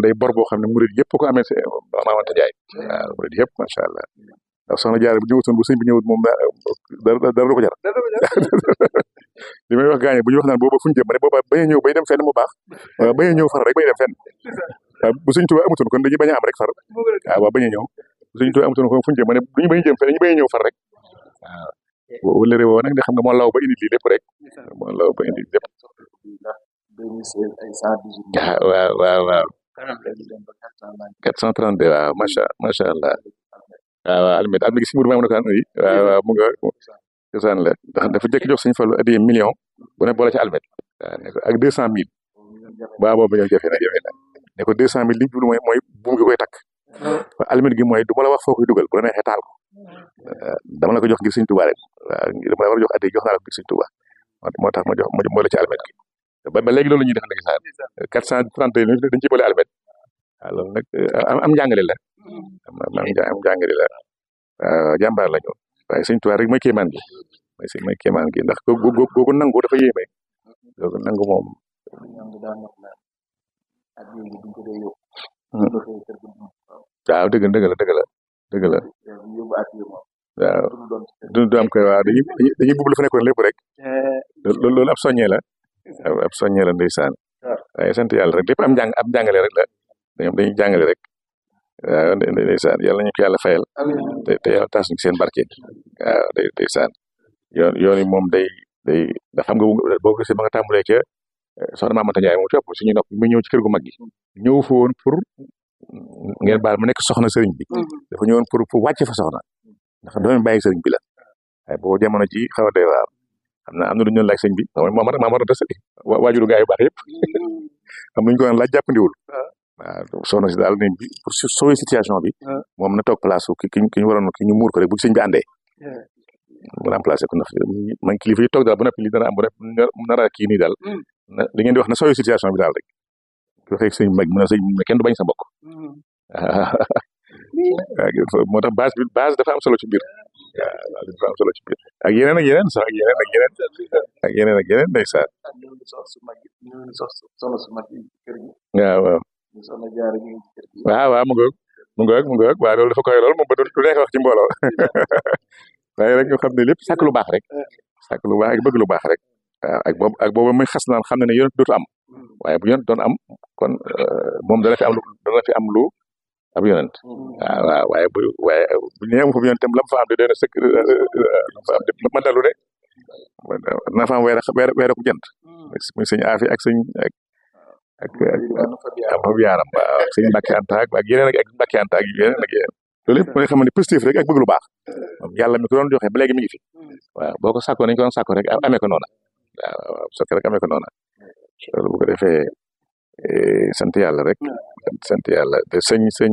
day bor boo xam ne murid yëpp ko amee si Maamanta Njaay waaw murid yëpp macha allah ndax soxna Jaara bu ñëwutoon bu sëñ bi ñëwut moom dara dara du ko jar li may wax gaañe bu ñu wax naan booba fu ñu jëm ma ne booba bañ a ñëw bay dem fenn mu baax waaw bañ a ñëw far rek bay dem fenn waaw bu sëñ Tuubaa amutoon kon dañuy bañ a am rek far waaw waaw bañ a ñëw bu sëñ Tuubaa amutoon kon fu ñu jëm ma ne duñu bañ a jëm fenn dañu bañ a ñëw far rek waaw wala réewoo nag nga xam nga moo law ba indi lii lépp rek moo law ba indi lépp waaw waaw waaw 432 waaw macha macha allah waaw waaw almet am na gis mur ma na ko an yi waaw waaw mu nga cosaan la ndax dafa jëkk jox suñu fallu addiye million bu ne boole ci almet waaw ne ko ak deux cent mille waaw boobu ñëw jafe na jafe na ne ko deux cent mille li jublu mooy mooy buum gi koy takk waaw almet gi mooy du ma la wax foo koy dugal bu la neexee taal ko dama la ko jox ngir Sëñ Tuubaa rek waaw dama la war a jox addiye jox naa la ko ngir Sëñ Tuubaa moo tax ma jox ma boole ci almet gi ba ba léegi loolu la ñuy def ndeysaan quatre cent trente dañ ciy boole almet waaw loolu nag am njàngale la am am njàngale la waaw jàmbaar la ñu waaye Sëñ Tuubaa rek mooy kéemaan gi mooy si mooy kéemaan gi ndax googu googu nangu dafa yéeme googu nangu moom waaw dëgg dëgg la dëgg la dëgg la waaw du du am koy waaw dañuy dañuy bugg la fa nekkoon lépp rek loolu loolu ab soññee la ab soññee la ndeysaan waaye sant yàlla rek lépp am njàng am njàngale rek la ñoom dañuy jàngale rek waaw ndeysaan yàlla nañu ko yàlla fayal te te yàlla taas ñu seen barke waaw day ndeysaan yoon yoon yi moom day day dafa xam nga boo ko gisee ba nga tàmbalee ca soxna Maamata Njaay mu topp suñu nopp mu ñëw ci kër gu mag gi ñëw fa woon pour ngeen baal mu nekk soxna sëriñ bi dafa ñëwoon pour pour wàcc fa soxna ndax doomi bàyyi sëriñ bi la waaye boobu jamono ji xaw a doy waar xam naa am na lu ñu doon laaj sëñ bi maa ma maa des waajuru gaa yu baax yëpp am nañu ko doon laaj jàppandiwul waaw soxna si daal nañ bi pour sauver situation bi moom na toog place ki ki ñu waroon ki ñu muur ko rek bu sëñ bi àndee mu remplacé ko ndax man kilifa yi toog daal ba noppi li dana am ba nara kii nii daal li ngeen di wax na sauver situation bi daal rek ki waxee sëñ mag mu ne sëñ kenn du bañ sa mbokk waaw moo tax base bi base dafa am solo ci biir waaw dafa am solo ci biir ak yeneen ak yeneen sax ak yeneen ak yeneen ak yeneen ak yeneen ndeysaan waaw waaw waaw waaw mu ngoog mu ngoog mu ngoog waaw loolu dafa koy lool moom ba du neex wax ci mbooloo waaye rek ñu xam ne lépp sàkk lu baax rek sàkk lu baax ak bëgg lu baax rek waaw ak boobu ak boobu muy xas naan xam ne ne yonent dootu am waaye bu yonent doon am kon moom dana fi am lu dana fi am lu ab yonent waaw waaw waaye bu waaye bu ñu amu fa yonent tam lam fa am de doy na sëkk fa am de ma dalu de na fa am weer weer weer ko jant muy sëñ Afi ak sëñ ak ak am fa yaaram waaw ak sëñ Mbàkke Anta ak ak yeneen ak Mbàkke Anta ak yeneen ak yeneen loolu yëpp mooy xam ne positif rek ak bëgg lu baax moom yàlla mi ko doon joxe ba léegi mi ngi fi waaw boo ko sàkkoo nañu ko doon sàkkoo rek amee ko noona waaw waaw sàkk rek amee ko noona loolu bu ko defee sant yàlla rek sant yàlla te sëñ sëñ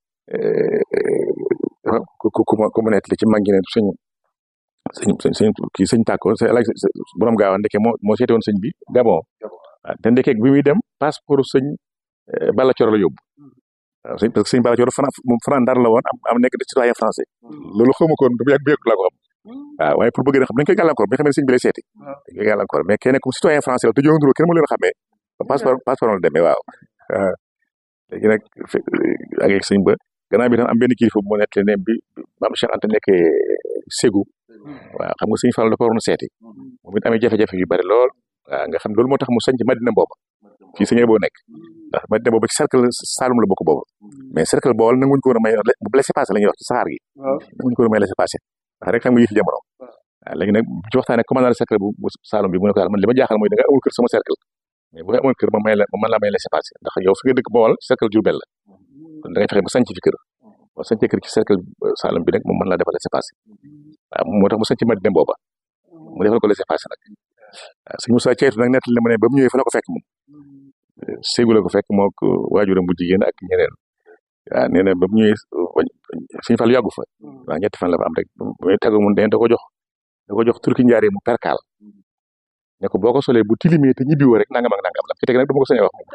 ku ku ku mu nekk li ci mag ñi ne sëñ sëñ sëñ kii sëñ tàkko laaj borom gaaw ndeke moo moo seete woon sëñ bi Gabon waaw te ndeke bi muy dem passeport sëñ Balla Coro la yóbbu waaw sëñ parce que sëñ Balla Coro Fran moom Fran Ndar la woon am am nekk de citoyen français loolu xawma ko woon bu yàgg bu yàgg laa ko xam waaw waaye pour bëgg na xam dañ koy gàllankoor bi nga xam ne sëñ bi lay seeti dañ koy gàllankoor mais kenn comme citoyen français la te jóganduroo kenn mu leen xamee passeport passeport la demee waaw léegi nag ak ak sëñ ba gannaaw bi tam am benn kilifa bu mu nekk ne bi maam Cheikh Anta nekkee Ségou waaw xam nga sëñ Fall da ko waroon seeti moom it amee jafe-jafe yu bari lool waaw nga xam loolu moo tax mu sañc Madina booba fii sëñ boo nekk ndax Madina booba ci cercle Saloum la bokk booba mais cercle bool nanguñ ko woon a may bu laisser passer la ñuy wax ci saxaar gi nanguñ ko woon a may laisser passer ndax rek xam nga yëfi jamono waaw léegi nag ci waxtaanee commandant cercle bu Saloum bi mu ne ko daal man li ma jaaxal mooy da nga amul kër sama cercle mais bu amoon kër ma may la ma mën laa may laisser passer ndax yow fi nga dëkk bool cercle Diourbel la kon da ngay fexe ba sanc fi kër boo sancee kër ci cercle Saloum bi nag moom mën laa defal laisser passer waaw moo tax mu sanc Madina booba mu defal ko laisser passer nag waaw sëñ Moussa Ceytu nag nettali na ma ne ba mu ñëwee fa la ko fekk moom Ségou la ko fekk moo ko waajuram bu jigéen ak ñeneen waaw nee na ba mu ñëwee suñu fal yàggu fa waaw ñetti fan la fa am rek muy tàggu mu da ko jox da ko jox turki njaaree mu perkaal ne ko boo ko solee bu tilimee te ñibbiwoo rek nangam ak nangam la ci teg nag du ma ko sañee wax moom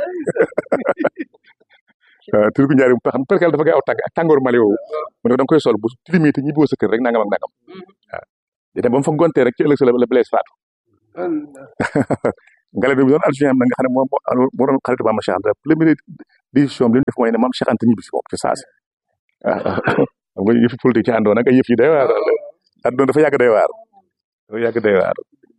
waaw turki njaaree mu xam perkaal dafa gaaw tàng ak tàngoor mali woowu mu ne ko da nga koy sol bu tilimee te ñibbiwoo sa kër rek nangam ak nangam waaw dina ba mu fa gontee rek ci ëllëg sa la Blaise faatu ngale bi doon adjoint am na nga xam ne moom moo doon xaritu Maam Cheikh Anta premier décision bi li mu def mooy ne maam Cheikh Anta ñibbi si moom ci saasi waaw xam nga yëfi politique ci àndoon ak ay yëf yi day waar àndoon dafa yàgg day waar dafa yàgg day waar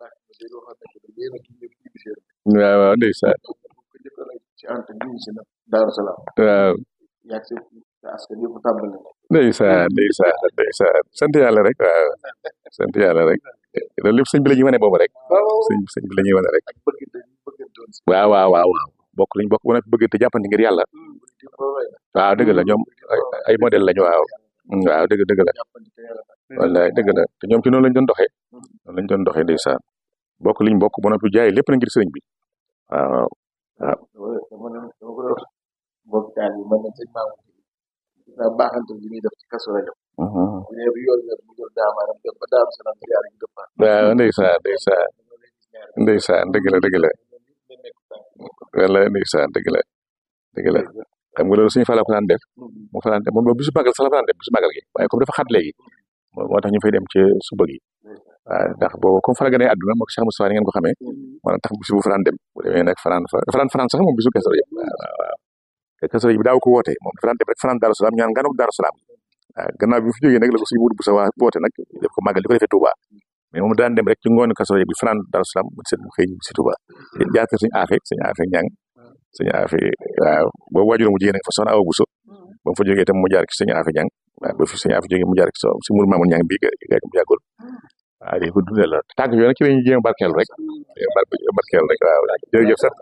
waaw waaw ndeysaan ci ant ñibbi si nag Daaru Salaam waaw yàgg si askan yëpp tàmbali na ndeysaan ndeysaan ndeysaan sant yàlla rek waaw sant yàlla rek loolu lépp sëñ bi la ñuy wane boobu rek sëñ sëñ bi la ñuy wane rek ak bëggante ñu bëggante woon si waaw waaw waaw waaw bokk liñ bokk bu nekk bëggante jàppante ngir yàlla di ko roy na waaw dëgg la ñoom ay ay modèle lañu waaw waaw dëgg dëgg la jàppante te yàlla tax wallaay dëgg la te ñoom ci noonu lañ doon doxee noonu lañ doon doxee ndeysaan bokk liñ bokk bu noppi jaay lépp na ngir sëriñ bi waaw dama dama ne dama ko doon mbokk taal yi man na sëñ Mamour gis naa baaxante li muy def ci kaso rajo mhm. bu ñëwee bi yoon yor mu jël daamaaram dem ba Daaru Salaam ziar ñu dëppaat waaw ndeysaan ndeysaan ndeysaan dëgg la dëgg la wallaay ndeysaan dëgg la dëgg la xam nga loolu suñu fa la ko daan def mu fa daan def moom bisu magal sax la fa daan def bisu magal gi waaye comme dafa xat léegi moo moo tax ñu fay dem ci suba gi waaw ndax boobu comme fa la gënee àdduna moo ko Cheikh Moustapha ni ngeen ko xamee moo tax bisu bu fa daan dem bu demee nag fanaan fa dafa daan fanaan sax moom bisu Kazu Rajab waaw waaw waaw te Kazu Rajab bi daaw ko woote moom dafa daan dem rek fanaan Daaru Salaam ñaan ganuk Daaru Salaam waaw gannaaw bi mu fi jógee nag la ko suñu wut bu sa waa woote nag def ko màggal di ko defee Touba mais moom daan dem rek ci ngoonu Kazu Rajab bi fanaan Daaru Salaam mu seet mu xëy si Touba jaar kër suñu aafe suñu aafe ñang suñu aafe waaw boobu waajuram mu jigéen nag fa soxna Awa Bousso ba mu fa jógee itam mu jaar ci suñu aafe ñang waaw ba fi suñu aafe jógee mu jaar ci si mur Mamoun ñang bi ga mu yàggul waaw di ko dundal la tànk yooyu nag ci lañuy jéem a barkeel rek barkeel rek waaw jërëjëf sax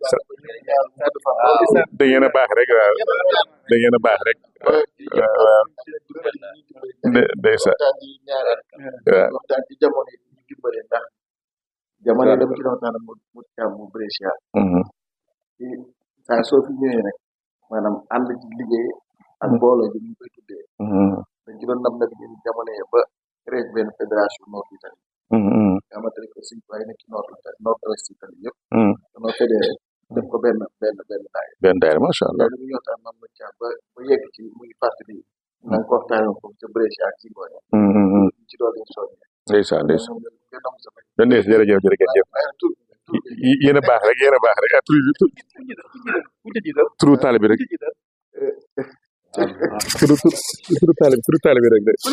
da ngeen a baax rek waaw da ngeen a baax rek waaw waaw de ndeysaan waxtaan yi ñaareel waaw waxtaan ci jamono yi ñu dimbale ndax jamono dama ci waxtaan mu mu càmm mu Brescia mhm, ci saa soo fi ñëwee rek maanaam ànd ci liggéey ak mbooloo ji ñu koy tuddee mhm, dañ ci doon nam nag ñun jamono yi ba créé benn fédération nord Italie mhm, nga xamante ne que suñ waaye nekk ci nord Italie nord ouest Italie yëpp mhm. dañoo fédéré def ko benn benn benn daay benn daayira macha allah loolu ñu waxtaan mam ma càmm ba ba yegg ci muy fàttali na nga ko waxtaanee foofu ca Brescia ak ci ngoone Mhm, mhm. ñu ci doon leen soññee ndeysaan ndeysaan moom kenn am sa fay benn ndeys jërëjëf jërëjëf waaye tur Y- yéen a baax rek yéen a baax rek ah turu turu taalibe rek turu turu turu taalibe turu taalibe rek de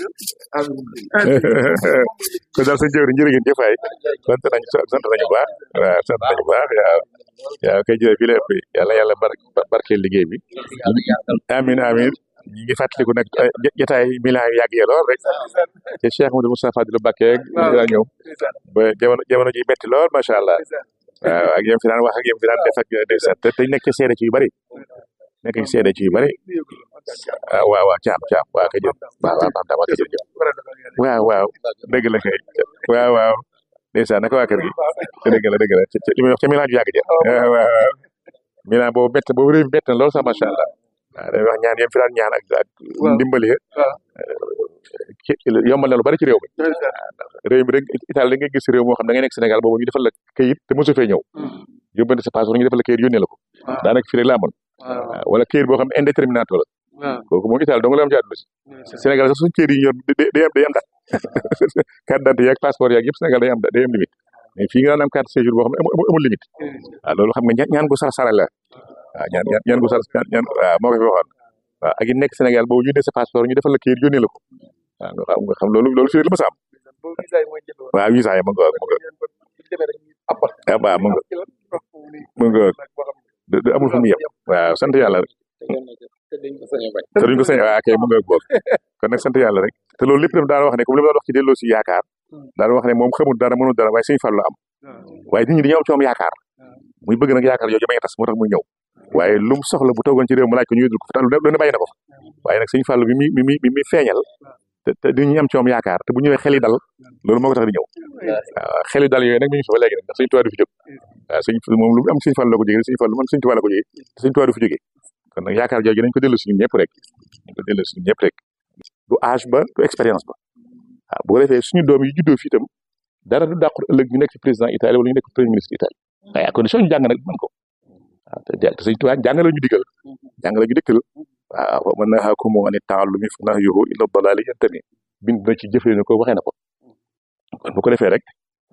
ko daal sa jëwriñ jërë ngeen jëfaay sant nañu sant nañu baax waaw sant nañu baax waaw waaw kay jërëjëf fii la ëpp yàlla yàlla bar barkeel liggéey bi amin amin ñi ngi fàttaliku nag ay jotaay milan yu yàgg yee lool rek te Cheikh Modou Moustapha Fadilou Mbacké daa ñëw ba jamono jamono ji metti lool macha allah waaw ak yéen fi daan wax ak yéen fi daan def ak ndeysaan te te nekk ci seede ci yu bari nekk ci seede ci yu bari ah waaw waaw caam caam waaw kay jërëjëf waaw waaw baax na waaw kay jërëjëf waaw waaw dëgg la kay waaw waaw ndeysaan naka waa kër gi dëgg la dëgg la ci li muy wax ca milan ju yàgg ja waaw waaw milan boobu bett boobu réew mi bett na lool sax macha allah waaw day wax ñaan yéen fi daan ñaan ak ak ndimbali ci yombal na lu bari ci réew mi réew mi rek Italie da ngay gis réew moo xam da ngay nekk Sénégal boobu ñu defal la kayit te mosu fee ñëw yóbbante sa passeport ñu defal la kayit yónnee la ko daanaka fii rek laa amoon waaw wala kayit boo xam ne indéterminato la kooku moom Italie dong la am ci àdduna si Sénégal sax suñu kayit yi ñu yor day day am day am dat carte d'identité yaag passeport yaag yëpp Sénégal day am day am limite mais fii nga daan am carte séjour boo xam ne amul amul limite waaw loolu xam nga ñaan ñaan gu sar sara la waaw ñaan ñaan ñaan gu sar ñaan waaw moo ko fi waxoon waaw ak yi nekk Sénégal boobu ñu ne sa passeport ñu defal la kayit yónnee la ko waaw nga xam nga xam loolu loolu fii rek la ma sa am waaw visa yi ma nga ma nga ah waaw ma nga ma nga du du amul fu mu yem waaw sant yàlla rek te duñ ko sañ waaw kay mu nga boog kon nag sant yàlla rek te loolu lépp daf daan wax ne comme li ma doon wax ci delloo si yaakaar daan wax ne moom xamul dara mënul dara waaye suñu fàllu am waaye nit ñi dañoo am ci moom yaakaar muy bëgg nag yaakaar yooyu may tas moo tax muy ñëw waaye lu mu soxla bu toogoon ci réew mu laaj ko ñu yëdul ko fa lu ne bàyyi na ko fa waaye nag suñu fàllu bi mi mi mi mi mi feeñal te te nit ñi am ci moom yaakaar te bu ñëwee xel yi dal loolu moo ko tax di ñëw waaw xel yi dal yooyu nag mi ngi fi ba léegi nag ndax suñu tuwaa du fi jóg waaw suñ moom lu mu am suñu fàllu la ko jógee suñu fàllu man suñu tuwaa la ko jógee te suñu tuwaa du fi jógee kon nag yaakaar jooju nañ ko dellu si ñun ñëpp rek nañ ko dellu si ñun ñëpp rek du âge ba du expérience ba waaw bu ko defee suñu doom yi juddoo fii itam dara du dàqul ëllëg ñu nekk ci président Italie wala ñu nekk premier ministre Italie waaye à condition ñu jàng nag mën ko waaw te te suñu tuwaa jàngale ñu digal jàngale ñu dëkkal waaw wa man nahaakum an ta'allumi fa nahyuhu ila dalaali yantami bind na ci jëfee na ko waxee na ko kon bu ko defee rek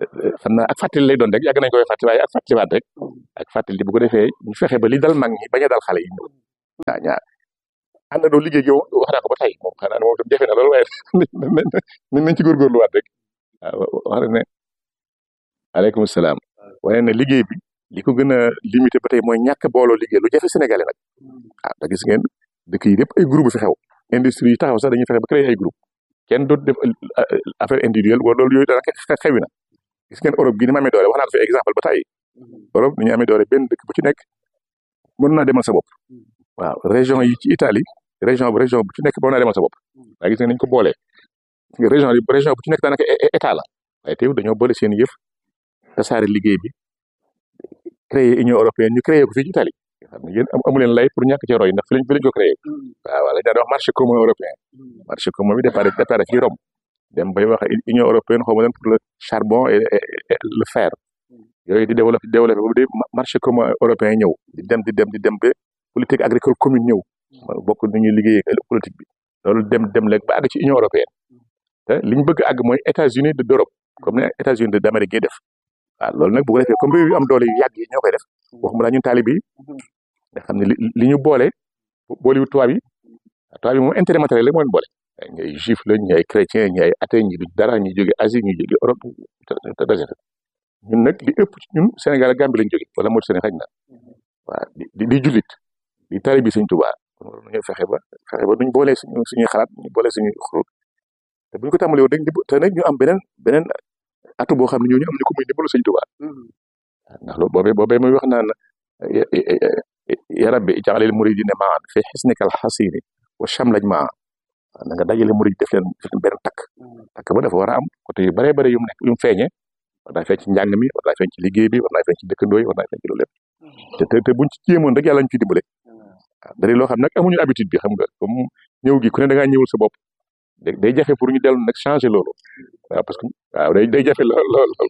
xam naa ak fàttali lay doon rek yàgg nañ koy fàttali waaye ak fàttaliwaat rek ak fàttali bu ko defee ñu fexe ba li dal mag ñi bañ a dal xale yi ñëw waaw ñaar àndandoo liggéey yow wax naa ko ba tey moom xanaa ne moom tam jafe na loolu waaye nañ nañ ci góorgóorluwaat rek waaw wax ne aleykum salaam waaye ne liggéey bi li ko gën a limité ba tey mooy ñàkk booloo liggéey lu jafe sénégalais nag waaw da gis ngeen dëkk yi yëpp ay groupe fi xew industrie yi taxaw sax dañuy fexe ba créer ay groupe kenn dootu def affaire individuelle wala loolu yooyu dara xewi na gis ngeen Europe gi ni ma amee doole wax naa fi exemple ba tey Europe ni ñu amee doole benn dëkk bu ci nekk mën naa demal sa bopp waaw région yi ci Italie région bu région bu ci nekk mën naa demal sa bopp waaye gis nga nañ ko boolee région yi région bu ci nekk daanaka état la waaye teew dañoo boole seen yëf tasaare liggéey bi créer union européenne ñu créer ko fii ci Italie xam ne yéen amu leen lay pour ñàkk ci roy ndax fi lañ fi lañ ko créé waaw wala daan wax marché commun européen marché commun bi départ départ ci Rome dem bay wax union européenne xaw ma leen pour le charbon et le fer yooyu di développé développé boobu di marché commun européen ñëw di dem di dem di dem ba politique agricole commune ñëw bokk nu ñuy liggéey politique bi loolu dem dem léegi ba àgg ci union européenne te li ñu bëgg àgg mooy États-Unis de d'Europe comme ne États-Unis de d'Amérique yi def waaw loolu nag bu ko defee comme réew yu am doole yu yàgg yi ñoo koy def waxuma la ñun taalibe yi nga xam ne li li ñu boole boolewul tubaab yi tubaab yi moom intérêt matériel rek moo leen boole ñi ay juif la ñi ay chrétien ñi ay athée ñi du dara ñi jóge Asie ñi jóge Europe te te ñun nag li ëpp ci ñun Sénégal ak Gambie lañ jóge wala moo Sénégal xaj na waaw di di jullit di taalibe Sëñ Tuubaa kon war nañu fexe ba fexe ba duñ boolee suñu suñuy xalaat ñu boolee suñuy xurut te buñ ko tàmbalee woon rek te nag ñu am beneen beneen atu boo xam ne ñooñu am ni ko muy ndimbalu Sëñ Tuubaa ndax loolu boobee boobee muy wax naan ya rabbi ij'alil muridina maan fi xisnikal xasini wa chamlaj maa na nga dajale murid def leen def leen benn takk takk ba dafa war a am côté yu baree bare yu mu nekk yu mu feeñee war naa feeñ ci njàng mi war naa feeñ ci liggéey bi war naa feeñ ci dëkkandoo yi war naa feeñ ci loolu lépp te te te buñ ci jéemoon rek yàlla ñu ci dimbale waaw dari loo xam nag amuñu habitude bi xam nga comme ñëw gi ku ne da ngaa ñëwul sa bopp day jafe pour ñu dellu nag changer loolu waaw parce que waaw day day jafe lool lool lool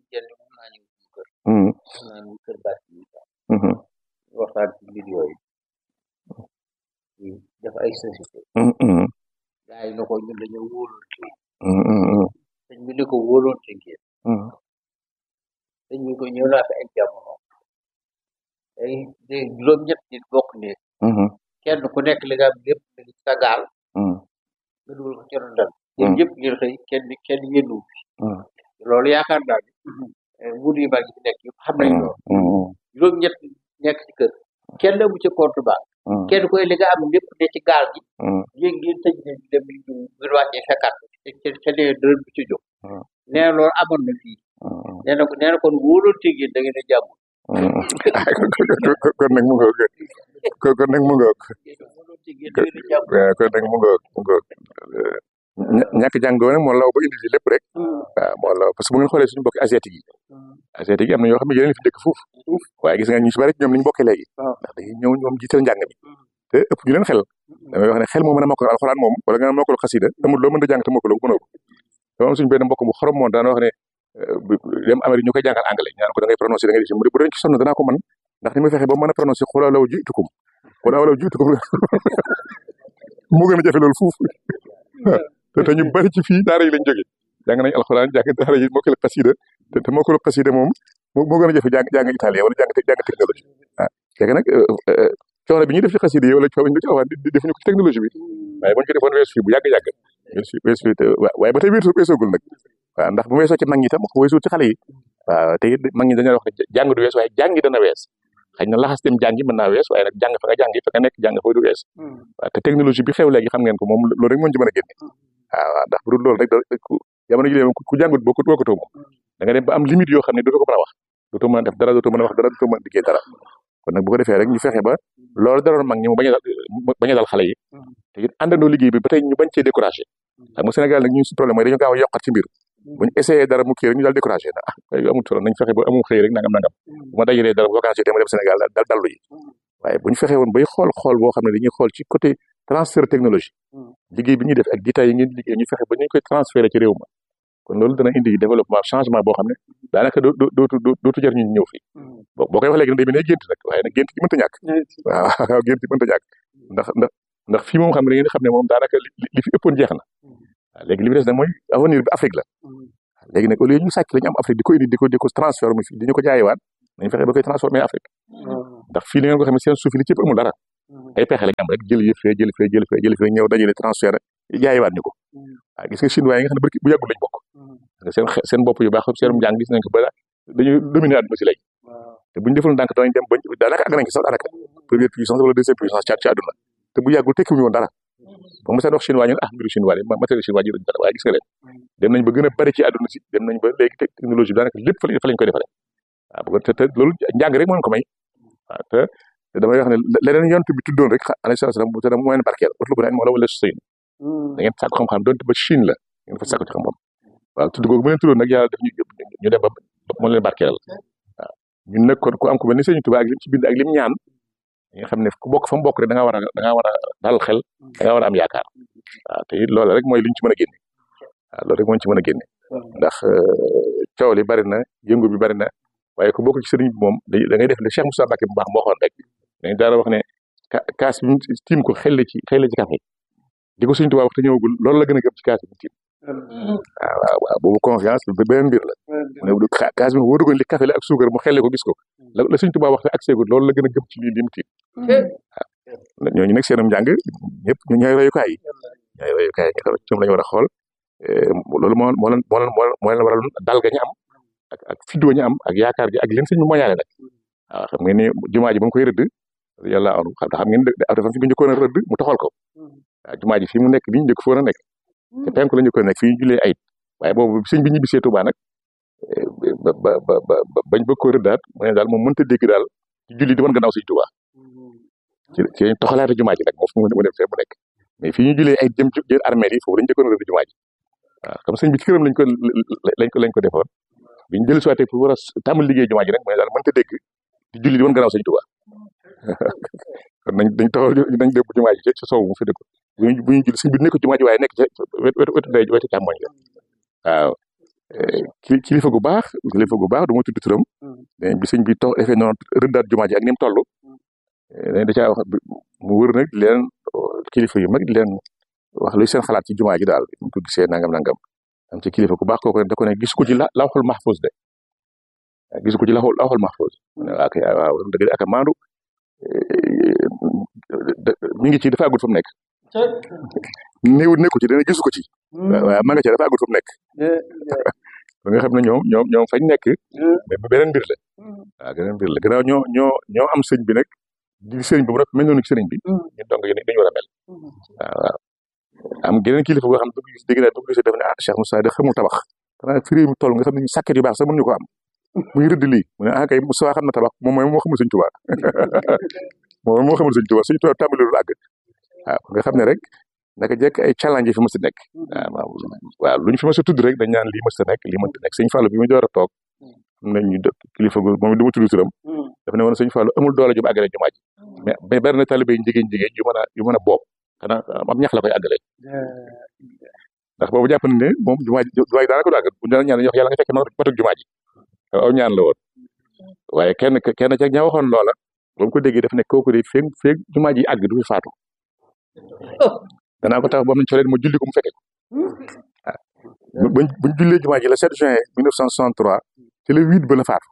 waxtaan ci mbir yooyu di def ay société gaa yi na ko ñun dañoo wóolonte sëñ bi ni ko wóolonte ngeen sëñ bi ko ñëw naa fi ay jamono ay de juróom ñett nit bokk néeg kenn ku nekk li nga am lépp da ngi sa gaal nga dugal ko ci rondal yéen ñëpp ngeen xëy kenn kenn yénnu fi loolu yaakaar naa ne nguur yu mag yi fi nekk yëpp xam nañ loolu juróom ñett nekk ci kër kenn amu ci compte banque kenn koy li nga am lépp ne ci gaal gi yéen ngeen tëj ne dem ñu ngir wàccee fekkaat ca ca nee dërëm bi ci jóg nee na loolu amoon na fii nee na nee na kon wóolonte ngeen da ngeen a jàmm kon nag mu ngoog kon nag mu ngoog wóolonte ngeen da ngeen a jàmm kon nag mu ngoog mu ngoog ñàkk jàngoo nag moo law ba indi li lépp rek waaw moo law parce que bu ngeen xoolee suñu mbokki asiatique yi asiatique yi am na ñoo xam ne yeneen fi dëkk foofu waaye gis nga ñu si bari ñoom ni ñu bokkee léegi ndax dañuy ñëw ñoom jiital njàng mi te ëpp ñu leen xel damay wax ne xel moo mën a mokkal alxuraan moom wala nga mokkal xasida amul loo mën a jàng te mokkaloo mënoo ko dama am suñu benn mbokk bu xorom moom daan wax ne dem Amérique ñu koy jàngal anglais ñaan ko da ngay prononcé da ngay def mu bu doon ci sonn danaa ko mën ndax ni ma fexe ba mën a prononcé xulaa law jiitukum xulaa law jiitukum moo gën a jafe loolu fuuf te te ñu bari ci fii daara yi lañ jóge jàng nañ alxuraan jàng daara yi mokkal xasida te te mokkal xasida moom moo gën a jafe jàng jàng italien wala jàng jàng technologie ah léegi nag coono bi ñuy def ci xasida yi wala coono bi ñu def ci alxuraan defuñu ko ci technologie bi waaye bu ñu ko defoon weesu fii bu yàgg-yàgg weesu weesu waaye ba tey weesu weesoogul nag waaw ndax bu weesoo ci mag ñi tam ko weesul ci xale yi waaw te it mag ñi dañoo wax ne jàng du wees waaye jàngi dana wees xëy na laxas dem jàngi mën naa wees waaye nag jàng fa nga jàngi fa nga nekk jàng fa du wees waaw te technologie bi xew léegi xam ngeen ko moom loolu rek moo ci mën a génne waaw waaw ndax bu dul loolu rek da jamono ji ku jàngut boo ko bokkatoo moom da nga dem ba am limite yoo xam ne dootoo ko mën a wax dootoo mën a def dara dootoo mën a wax dara dootoo mën a liggéey dara kon nag bu ko defee rek ñu fexe ba loolu daroon mag ñi mu bañ a dal bañ a dal xale yi te it àndandoo liggéey bi ba tey ñu bañ cee découragé xam nga Sénégal nag ñu si problème mooy dañu gaaw a yokkat ci mbir buñu essayé dara mu kii rek ñu daal découragé na ah ay amul solo nañ fexe ba amul xëy rek nangam nangam bu ma dajalee dara vacances yi ma dem Sénégal dal dallu yi waaye bu ñu fexe woon bay xool xool boo xam ne dañuy xool ci côté transfert technologie liggéey bi ñuy def ak détails yi ngeen liggéey ñu fexe ba ñu koy transféré ci réew ma kon loolu dana indi développement changement boo xam ne daanaka doo dootu dootu jar ñu ñëw fii boo koy wax léegi nag day mel ne gént nag waaye nag gént gi mënta ñàkk waaw gént gi mënta ñàkk ndax ndax ndax fii moom xam ne ngeen xam ne moom daanaka li fi ëppoon jeex na waaw léegi li fi des nag mooy avenir bi Afrique la léegi nag au lieu ñu sàcc la ñu am Afrique di ko indi di ko di ko transformé fii di ñu ko jaayewaat nañu fexe ba koy transformé Afrique ndax fii ni ngeen ko xam ne seen suuf yi li ci ëpp amul dara ay pexe la ñu am rek jël yëf fee jël fee jël fee jël fee ñëw dajale transfert jaayewaat ñu ko waaw gis nga chinois yi nga xam ne barki bu yàggul lañ bokk seen seen bopp yu baax seen njàng gis nañ ko ba dañuy dominer àdduna si léegi te bu ñu deful ndànk danañ dem ba daanaka àgg nañ ci sax daanaka première puissance wala deuxième puissance ci àdduna te bu yàggul tekkiwuñu woon dara ba mu seen wax chinois ñun ah mbiru chinois yi matériel chinois ji dara waaye gis nga leen dem nañ ba gën a bari ci àdduna si dem nañ ba léegi technologie bi daanaka lépp fa lañ koy defaree waaw bu ko te te loolu njàng rek moo ko may waaw te te damay wax ne leneen yonent bi tuddoon rek alayhi salaam te da mooy barkeel utlu bu moo la wala sëyn da ngeen sàkku xam-xam donte ba Chine la ngeen fa sàkku ci xam-xam waaw tudd googu bu leen tuddoon nag yàlla def ñu ñu dem ba moo leen barkeel waaw ñun nag kon ku am ko mel ni sëñ Tuubaa ak lim ci bind ak lim ñaan nga xam ne ku bokk fa mu bokk rek da nga war a da nga war a dal xel da nga war a am yaakaar waaw te it loolu rek mooy liñ ci mën a génne waaw loolu rek moo ci mën a génne ndax coow li bari na yëngu bi bari na waaye ku bokk ci sëriñ bi moom da ngay def le Cheikh Moussa Mbacké bu baax moo waxoon rek dañu daara wax ne kaas bi tiim ko xel ci xel ci café di ko sëñ Tuubaa wax te ñëwagul loolu la gën a gëm ci kaas bi tiim waaw waaw waaw boobu confiance beneen mbir la mu ne kaas bi wóoru ko li café la ak suukar mu xelle ko gis ko la la sëñ Tuubaa wax te ak seegul loolu la gën a gëm ci lii li mu tiim waaw ñooñu nag seenam njàng ñëpp ñu ñooy royukaay yi ñooy royukaay yi nga xam ñoom la ñu war a xool loolu moo moo leen moo leen moo leen waral dal ga ñu am ak ak fidoo ñu am ak yaakaar gi ak leen sëñ bi moñaale nag waaw xam ngeen ni jumaa ji ba mu koy rëdd yàlla anu xam xam ngeen dafa fi nga njëkkoon a rëdd mu taxal ko waaw jumaa ji fii mu nekk nii njëkk foon a nekk te penku la njëkkoon a nekk fii ñu julee ayit waaye boobu sëñ bi ñibbisee Tuubaa nag ba ba ba ba bañ bëgg ko rëddaat mu ne daal moom mënta dégg daal ci julli di wan gannaaw sëñ Tuubaa ci ci toxalaate jumaa ji nag moom fu mu dem fee mu nekk mais fii ñu julee ayit jëm jël armée yi foofu lañ njëkkoon a rëdd jumaa ji waaw comme sëñ bi ci këram lañ ko lañ ko lañ ko defoon biñ jël si waatee pour war a tàmbali liggéey jumaa ji rek mu ne daal mënta dégg di julli di wan gannaaw sëñ Tuubaa kon nañ dañ taxaw nañ dégg jumaa ji ci sow mu fi dëkk bu ñu bu ñu julli sëñ bi nekk jumaa ji waaye nekk ca wetu wetu ndey wetu càmmoñ la waaw kilifa gu baax kilifa gu baax du ma tudd turam bi sëñ bi tox defee noonu rëddaat jumaa ji ak ni mu toll dañ da caa wax mu wër nag di leen kilifa yu mag di leen wax luy seen xalaat ci jumaa ji daal ñu ko gisee nangam nangam am ci kilifa gu baax kooku da ko ne gis ko ci la lawxul mahfuz de gis ko ci lawxul lawxul mahfuz waaw kay waaw dëgg ak a maandu mi ngi ci dafa àggut fa mu nekk néewut nekku ci dana gisu ko ci waaw ma nga ci dafa àggut fa mu nekk ba nga xam ne ñoom ñoom ñoom fañ nekk mais bu beneen mbir la waaw beneen mbir la gannaaw ñoo ñoo ñoo am sëñ bi nag di sëriñ bi mu rek mel noonu ci sëriñ bi ñun donc dañu war a mel waaw waaw am geneen kilifa goo xam ne gis dégg naa bu gisee def ne ah Cheikh Moussa de xamul tabax xanaa fi réew mi toll nga xam ne sàkket yu baax sax mënuñu ko am muy rëdd lii mu ne ah kay Moussa xam na tabax moom mooy moo xamul sëñ Tuubaa moom moo xamul sëñ Tuubaa sëñ Tuubaa tàmbali lu àgg waaw nga xam ne rek naka jekk ay challenge yi fi mës a nekk waaw waaw lu ñu fi mës a tudd rek dañ naan lii mës a nekk lii mënta nekk sëñ Fallou bi mu door a toog am nañ ñu kilifa gu moom du ma tudd turam dafa ne woon sëñ Fallou amul doole ju mu àggale jumaa ji mais mais bari na talibé yi jigéen jigéen yu mën a yu mën a boob xanaa am ñax la koy àggale ndax boobu jàpp nañ ne moom jumaa ji jumaa ji daanaka du àgg bu ñu ñaan wax yàlla nga fekk matuk jumaa ji aw ñaan la woon waaye kenn kenn ca ña waxoon loola ba mu ko déggee daf ne kooku de feeg feeg jumaa ji àgg du fi faatu danaa ko tax ba mu coleen mu julli ko mu fekke ko waaw buñ buñ jullee jumaa ji le 7 juin 1963 ci le 8 ba la faatu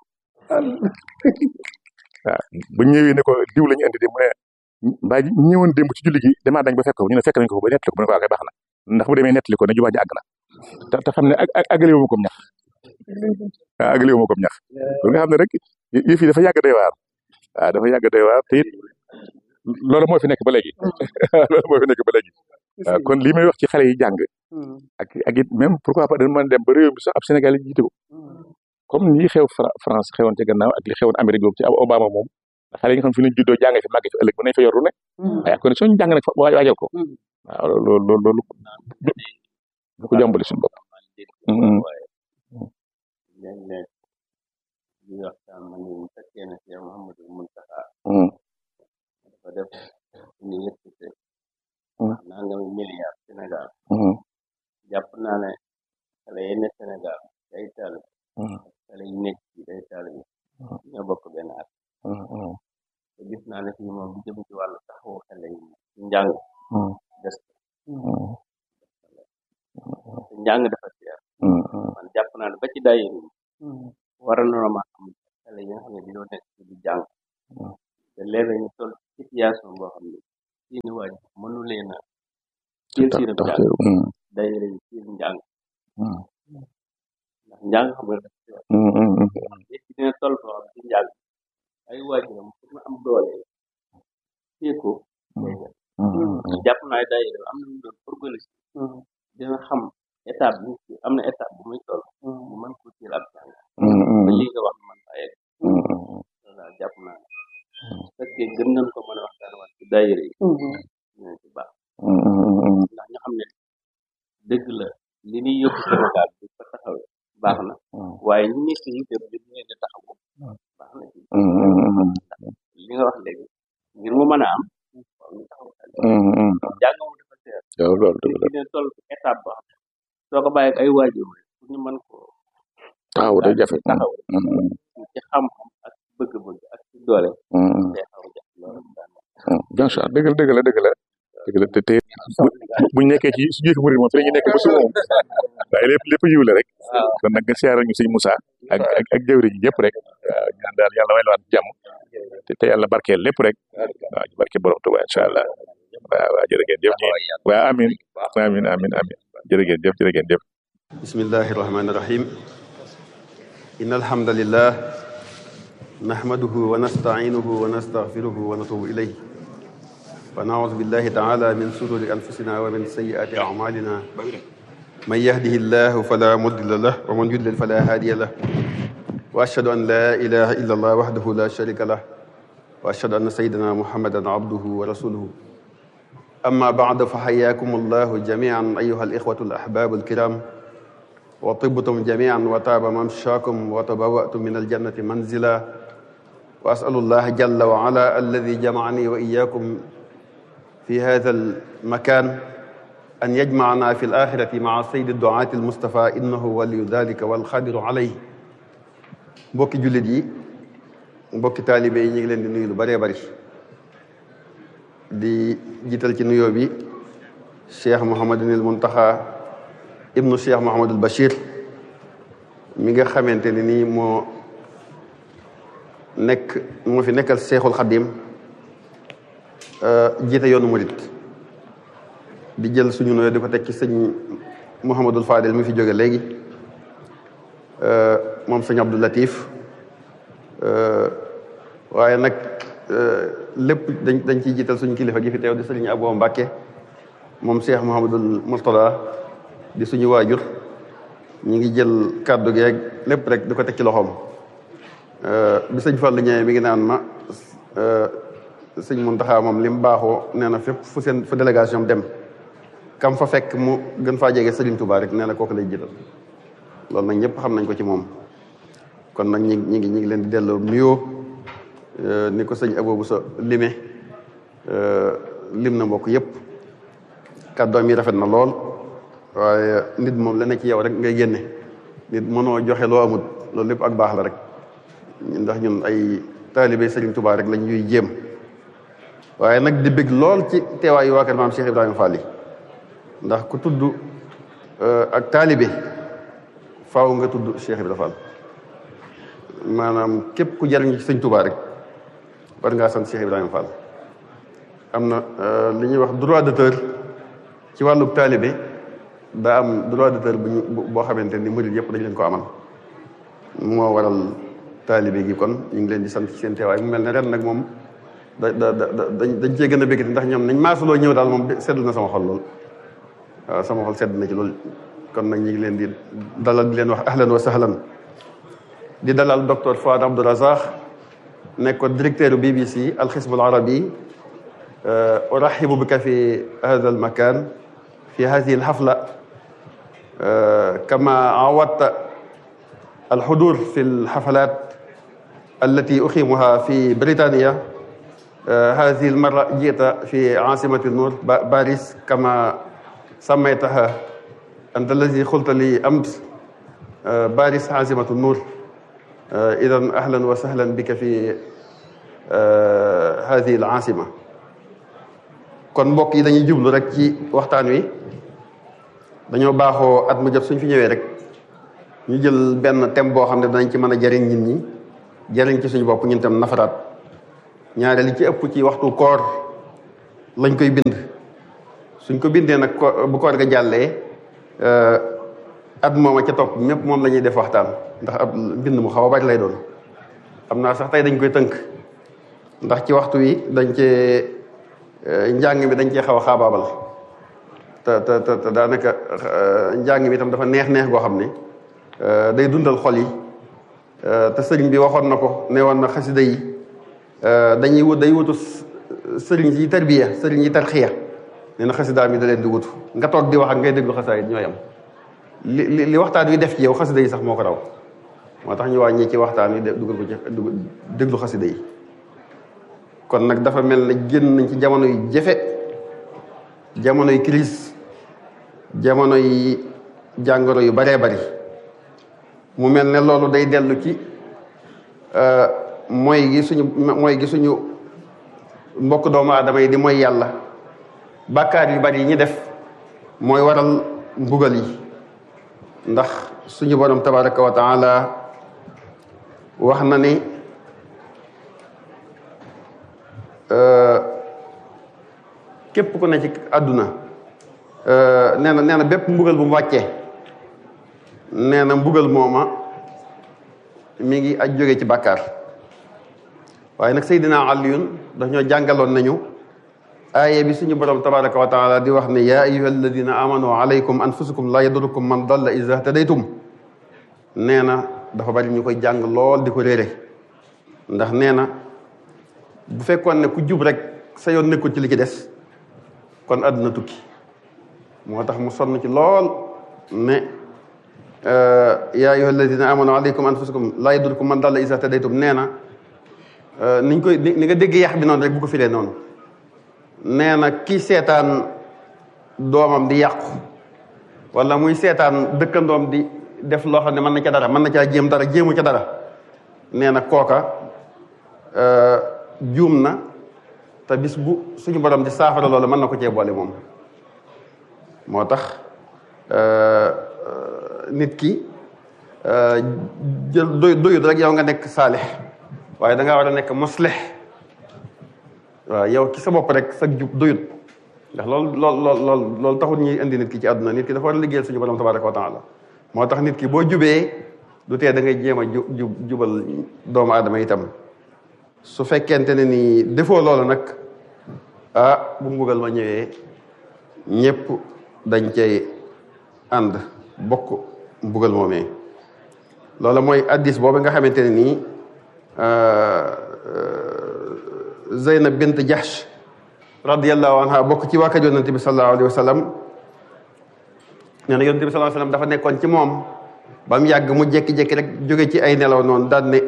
waaw bu ñëwee ne ko diw la ñu andi de mu ne mbaa ji ñëwoon démb ci julli gi damaa dañ ba fekk ko ñu ne fekk nañ ko ba nettali ko mu ne ko waa kay baax na ndax bu demee nettali ko ne jumaa ji àgg na te te xam ne ak ak àggale wu ma ko ñax waaw àggale wu ma ko ñax loolu nga xam ne rek yëf yi dafa yàgg day waar waaw dafa yàgg day waar te it loolu moo fi nekk ba léegi loolu moo fi nekk ba léegi waaw kon lii may wax ci xale yi jàng ak ak it même pourquoi pas dañu mën dem ba réew mi sax ab Sénégal yi jiite ko comme nii xew France xewoon ci gannaaw ak li xewoon Amérique boobu ci Obama moom xale yi nga xam fi lañ juddoo jàng fi màgg fi ëllëg mën nañ fa yor lu ne ay condition ñu jàng nag fa waajal ko waaw loolu loolu loolu du ko jàmbale suñu bopp léeg-léeg di waxtaan ma ni mu fekkee ne Cheikh Mouhamadou Mountakha dafa def ni yëkkate nangami milliard Sénégal jàpp naa ne xale yi ne Sénégal day taal xale yi nekk ci day taal bi ñoo bokk benn at te gis naa ne fii moom bu jëm ci wàllu taxawu xale yi ci njàng des te njàng dafa seer man jàpp naa daayira yi waral na ma am xale yi nga xam ne dañoo nekk ci di jàng te léeg-léeg ñu toll situation boo xam ne seeni waaj mënu leen a teel seenam tax njàng daayira yi teel njàng ndax njàng xam nga dafa yor nit ki dina toll foo xam ci njàng ay waajuram pour nga am doole téye ko day def jàpp naa ne daayira am na ñu doon organiser dina xam étape bi ci am na étape bu muy toll mu mën ko teel ab jàng ba lii nga wax man bàyyi loolu daal jàpp naa ne su fekkee gën nañ ko mën a waxtaan waat ci daayira yi dina ci baax ndax ñu xam ne dëgg la li ñuy yóbbu Sénégal bi fa taxawee baax na waaye ñi nekk yi dem li ñu leen di taxawu baax na ci li nga wax léegi ngir mu mën a am waaw ñu taxaw jàng mu dafa seer waaw loolu dëgg la nit ki dina toll ci étape boo xam ne soo ko bàyyi ak ay waajur rek pour ñu mën ko taxaw day jafe taxaw ci xam-xam ak bëgg-bëgg ak ci doole day xaw a jafe loolu daal bien sûr dëgg la dëgg la dëgg la dëgg la te te buñ nekkee ci su jëf murid moom fi la ñu nekk ba su moom waaye lépp lépp yiw la rek kon nag nga siyaare ñu sëñ Moussa ak ak ak jëwri ji yëpp rek waaw ñaan daal yàlla way la waat jàmm te te yàlla barkeel lépp rek waaw ñu barke borom Tuubaa incha allah waaw waaw jërë ngeen jëf ñi waaw amin amin amin amin jërë ngeen jëf jërë ngeen jëf بسم الله الرحمن الرحيم إن الحمد لله نحمده ونستعينه ونستغفره ونتوب إليه ونعوذ بالله تعالى من شرور أنفسنا ومن سيئات أعمالنا من يهده الله فلا مضل له ومن يضلل فلا هادي له وأشهد أن لا إله إلا الله وحده لا شريك له وأشهد أن سيدنا محمدا عبده ورسوله أما بعد فحياكم الله جميعا أيها الإخوة الأحباب الكرام وطبتم جميعا وتاب ممشاكم وتبوأتم من الجنة منزلا وأسأل الله جل وعلا الذي جمعني وإياكم في هذا المكان أن يجمعنا في الآخرة مع سيد الدعاة المصطفى إنه ولي ذلك والقادر عليه mbokki jullit yi mbokki taalibe yi ñu ngi leen di nuyu lu bëree bëri di jiital ci nuyoo bi Cheikh Mouhamadunil Muntaxa ibnu Cheikh Mouhamadul Bachir mi nga xamante ne nii moo nekk moo fi nekkal Cheikhul Xadim jiite yoonu murit di jël suñu nuyoo di ko teg ci sëñ Mouhamadul Fadel mi fi jóge léegi moom sëñ Abdou Latif waaye nag lépp dañ dañ ciy jiital suñu kilifa gi fi teew di sëriñ Abo Mbàkke moom Cheikh Mouhamadul Mourtada di suñu waajur ñu ngi jël kàddu geeg lépp rek di ko teg ci loxoom bi sëñ Fallu ñëwee mi ngi naan ma sëñ Muntaxa moom li mu baaxoo nee na fépp fu seen fu délégation dem kam fa fekk mu gën faa jege Sëriñ Tuubaa rek nee na kooku lay jiital loolu nag ñëpp xam nañ ko ci moom kon nag ñi ñi ngi ñi ngi leen di delloo nuyoo ni ko sëñ Aboobu sa lime lim na mbokk yëpp kàddoom yi rafet na lool waaye nit moom la ne ci yow rek ngay génne nit mënoo joxe loo amut loolu lépp ak baax la rek ndax ñun ay taalibe Sëriñ Tuubaa rek lañ ñuy jéem waaye nag di bëgg lool ci teewaayu waa kër maam Cheikh Ibrahima Fall ndax ku tudd ak taalibe faaw nga tudd Cheikh Ibrahima Fall maanaam képp ku jariñ ci Sëriñ Tuubaa rek war ngaa sant Cheikh Ibrahima Fall am na li ñuy wax droit d'auteur ci wàllu taalibe daa am droit d'auteur bu ñu boo xamante ni murid yëpp dañ leen ko amal moo waral taalibe gi kon ñu ngi leen di sant ci seen teewaay mu mel ne ren nag moom da da da dañ cee gën a bëggati ndax ñoom nañ maasuloo ñëw daal moom sedd na sama xol lool waaw sama xol sedd na ci lool kon nag ñu ngi leen di dalal di leen wax ahlan wa sahlan di dalal docteur Fouad Abdou Razak nekkoon directeur BBC alxism al arabi urahibu bika fi hada al makan في هذه الحفلة كما عودت الحضور في الحفلات التي أقيمها في بريطانيا هذه المرة جئت في عاصمة النور باريس كما سميتها أنت الذي قلت لي أمس باريس عاصمة النور إذا أهلا وسهلا بك في هذه العاصمة kon mbokk yi dañuy jublu rek ci waxtaan wi dañoo baaxoo at mu jot suñ fi ñëwee rek ñu jël benn thème boo xam ne danañ ci mën a jariñ nit ñi jariñ ci suñu bopp ñun tam nafaraat ñaare li ci ëpp ci waxtu koor lañ koy bind suñ ko bindee nag ko bu koor ga jàllee at mooma ca topp ñëpp moom la ñuy def waxtaan ndax ab mbind mu xaw a bari lay doon xam naa sax tey dañ koy tënk ndax ci waxtu wi dañ cee njàng mi dañ cee xaw a xaabaabal te te te daanaka njàng mi itam dafa neex neex goo xam ne day dundal xol yi te sëriñ bi waxoon na ko ne woon na xasida yi dañuy wut day wutu sëriñ yi tarbiya sëriñ yi tarxiya nee na xasida mi da leen di wutu nga toog di wax ak ngay déglu xasaayit ñooy am li li waxtaan wi def ci yow xasida yi sax moo ko raw moo tax ñu wàññi ci waxtaan wi dugal ko ci déglu xasida yi kon nag dafa mel ne génn nañ ci jamono yu jafe jamono yu crise jamono yi jàngoro yu baree bari mu mel ne loolu day dellu ci mooy gi suñu mooy gi suñu mbokk doomu aadama yi di mooy yàlla bàkkaar yu bari yi ñu def mooy waral mbugal yi ndax suñu borom tabaraka wa taala wax na ni képp ku ne ci àdduna nee na nee na bépp mbugal bu mu wàccee nee na mbugal mooma mi ngi aj jóge ci bàkkaar waaye nag Seydina Aliyun daf ñoo jàngaloon nañu aaye bi suñu borom tabaraka wa taala di wax ne yaa ayuha alladina amanu alaykum anfusukum la yadurukum man dalla iza tadaytum nee na dafa bari ñu koy jàng lool di ko réere ndax nee na bu fekkoon ne ku jub rek sa yoon nekkul ci li ci des kon àdduna tukki moo tax mu sonn ci lool ne yaa ayuha alladina amanu alaykum anfusukum la yadurukum man dalla iza tadaytum nee na niñ koy ni nga dégg yax bi noonu rek bu ko firee noonu nee na kii seetaan doomam di yàqu wala muy seetaan dëkkandoom di def loo xam ne mën na ca dara mën na caa jéem dara jéemu ca dara nee na kooka juum na te bis bu suñu borom di saafara loolu mën na ko cee boole moom moo tax nit ki jël doy doyut rek yow nga nekk saalix waaye da ngaa war a nekk muslix waaw yow ci sa bopp rek sa jub doyut ndax loolu lool lool lool loolu taxul ñuy indi nit ki ci àdduna nit ki dafa war a liggéeyal suñu borom tabaraka wa taala moo tax nit ki boo jubee du tee da ngay jéem a ju jub jubal doomu aadama itam su fekkente ne ni defoo loolu nag ah bu mbugal ma ñëwee ñëpp dañ cay ànd bokk mbugal moomee loolu mooy addis boobu nga xamante ne nii Zeynab bint Jahsh radiyallahu anha bokk ci waa kër yonent bi sallallahu alayhi wa sallam nee na yonent bi sallallahu alayhi wa sallam dafa nekkoon ci moom ba mu yàgg mu jékki-jékki rek jóge ci ay nelaw noonu daan ne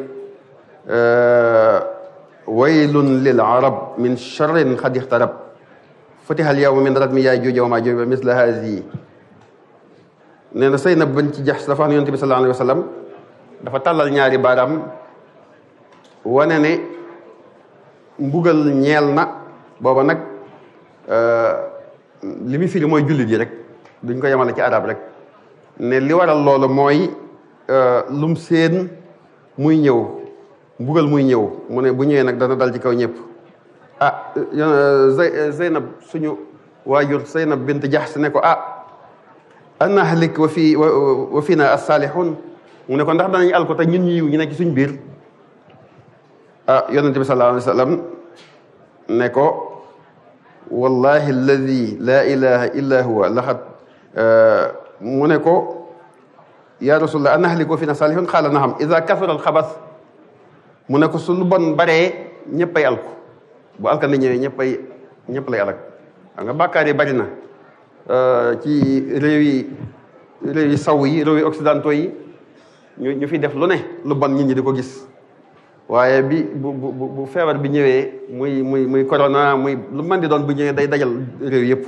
waylun lil arab min charrin xad ixtarab futiha al yawma min radmi yaay jooja wa maa jooja misla hazi nee na Zeynab bint Jahsh dafa wax ne yonent bi sallallahu alayhi wa sallam dafa tàllal ñaari baaraam wane ne mbugal ñeel na booba nag li muy firi mooy jullit yi rek duñ ko yemale ci arab rek ne li waral loolu mooy lum seen muy ñëw mbugal muy ñëw mu ne bu ñëwee nag dana dal ci kaw ñëpp ah Zeynab suñu waajur Zeynab bint Jahsh ne ko ah anahlik wa fi wa fina as-salihun mu ne ko ndax danañ al ko te ñun ñu yiw ñu nekk ci suñ biir ah yonente bi sallallahu alayhi wa sallam ne ko wallahi alladi laa ilaha illa huwa laxat mu ne ko ya rasulullah anahliku fina salihun xaala naxam ida kasura alxabas mu ne ko su lu bon baree ñëppay alku bu alkande ñëwee ñëppay ñëpp lay alak xam nga bàkkaar yi bari na ci réew yi réew yi saw yi réew yi occidentaux yi ñu ñu fi def lu ne lu bon nit ñi di ko gis waaye bi bu bu bu feebar bi ñëwee muy muy muy corona muy lu mën di doon bu ñëwee day dajal réew yëpp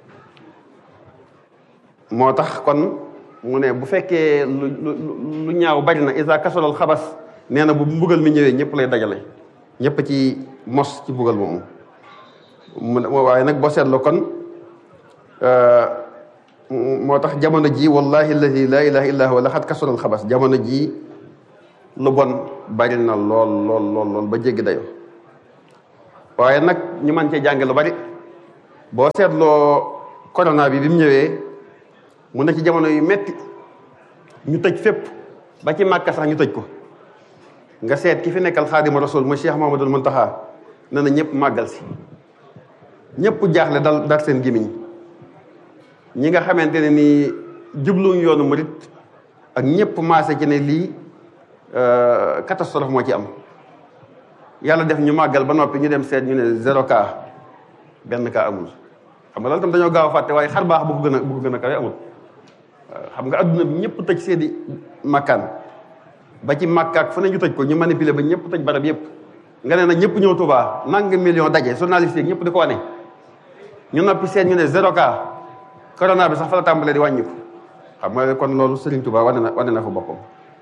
moo tax kon mu ne bu fekkee lu lu ñaaw bari na isa kasolal xabas nee na bu mbugal mi ñëwee ñëpp lay dajale ñëpp ci mos ci mbugal moomu mu waaye nag boo seetloo kon moo tax jamono ji wallahi alladi la ilaha illa huwa la xat kasural xabas jamono ji lu bon bari na lool lool lool lool ba jéggi dayo waaye nag ñu mën cee jànge lu bari boo seetloo corona bi bi mu ñëwee mu ne ci jamono yu metti ñu tëj fépp ba ci màkka sax ñu tëj ko nga seet ki fi nekkal xaadima rasul mu Cheikh Mamadul Muntaxa ne na ñëpp màggal si ñëpp jaaxle dal dar seen gémmiñ ñi nga xamante ne ni jubluñ yoonu murit ak ñëpp maase ci ne lii catastrophe moo ci am yàlla def ñu màggal ba noppi ñu dem seet ñu ne zéro cas benn cas amul xam nga loolu tam dañoo gaaw a fàtte waaye xar baax bu ko gën a bu ko gën a kawe amul xam nga adduna bi ñëpp tëj seeni makkaan ba ci màkkaak fu ne ñu tëj ko ñu manipuler ba ñëpp tëj barab yëpp nga ne nag ñëpp ñëw Touba nanga million daje journaliste yi ñëpp di ko wane ñu noppi seet ñu ne zéro cas corona bi sax fa la tàmbalee di wàññiku xam nga kon loolu Serigne Touba wane na wane na fa boppam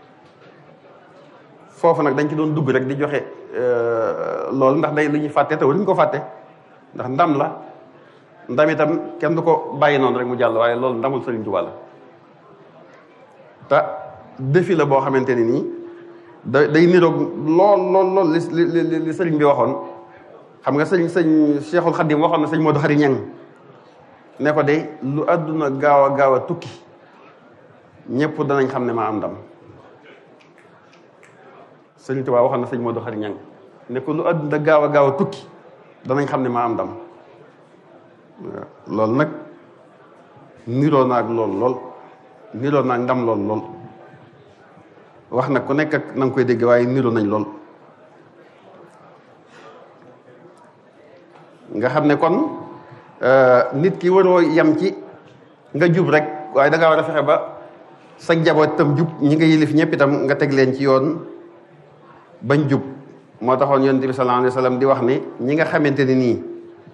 foofu nag dañ ci doon dugg rek di joxe loolu ndax day lu ñuy fàtte te waruñu ko fàtte ndax ndam la ndam itam kenn du ko bàyyi noonu rek mu jàll waaye loolu ndamul Serigne Touba la te défi la boo xamante ne nii da day niroog lool lool lool li li li sëriñ bi waxoon xam nga sëñ sëñ Cheikhul Khadim waxoon na sëñ Modou Khari Ñang ne ko de lu àdduna gaaw a gaaw a tukki ñëpp danañ xam ne maa am ndam sëriñ Tuubaa waxoon na sëñ Modou Khari Ñang ne ko lu àdduna gaaw a gaaw a tukki danañ xam ne maa am ndam loolu nag niroo naag lool lool niroo naag ndam lool lool wax nag ku nekk ak na nga koy dégg waaye niroo nañ lool nga xam ne kon nit ki waroo yem ci nga jub rek waaye da ngaa war a fexe ba sa njaboot itam jub ñi nga yilif ñëpp itam nga teg leen ci yoon bañ jub moo taxoon yonent bi sallallahu alayhi wa sallam di wax ne ñi nga xamante ne nii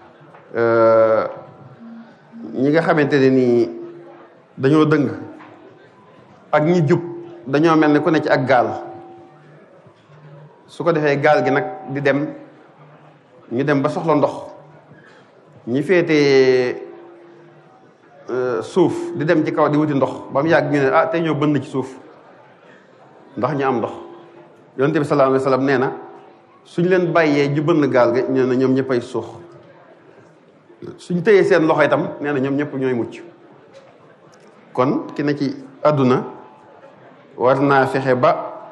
ñi nga xamante ne nii dañoo dëng ak ñi jub dañoo mel ne ku ne ci ak gaal su ko defee gaal gi nag di dem ñu dem ba soxla ndox ñi féetee suuf di dem ci kaw di wuti ndox ba mu yàgg ñu ne ah tey ñoo bënn ci suuf ndax ñu am ndox yonent bi sallallahu alayhi wa sallam nee na suñ leen bàyyee ju bënn gaal ga ñu ne ñoom ñëppay suux suñ tëyee seen loxo itam nee na ñoom ñëpp ñooy mucc kon ki ne ci àdduna war naa fexe ba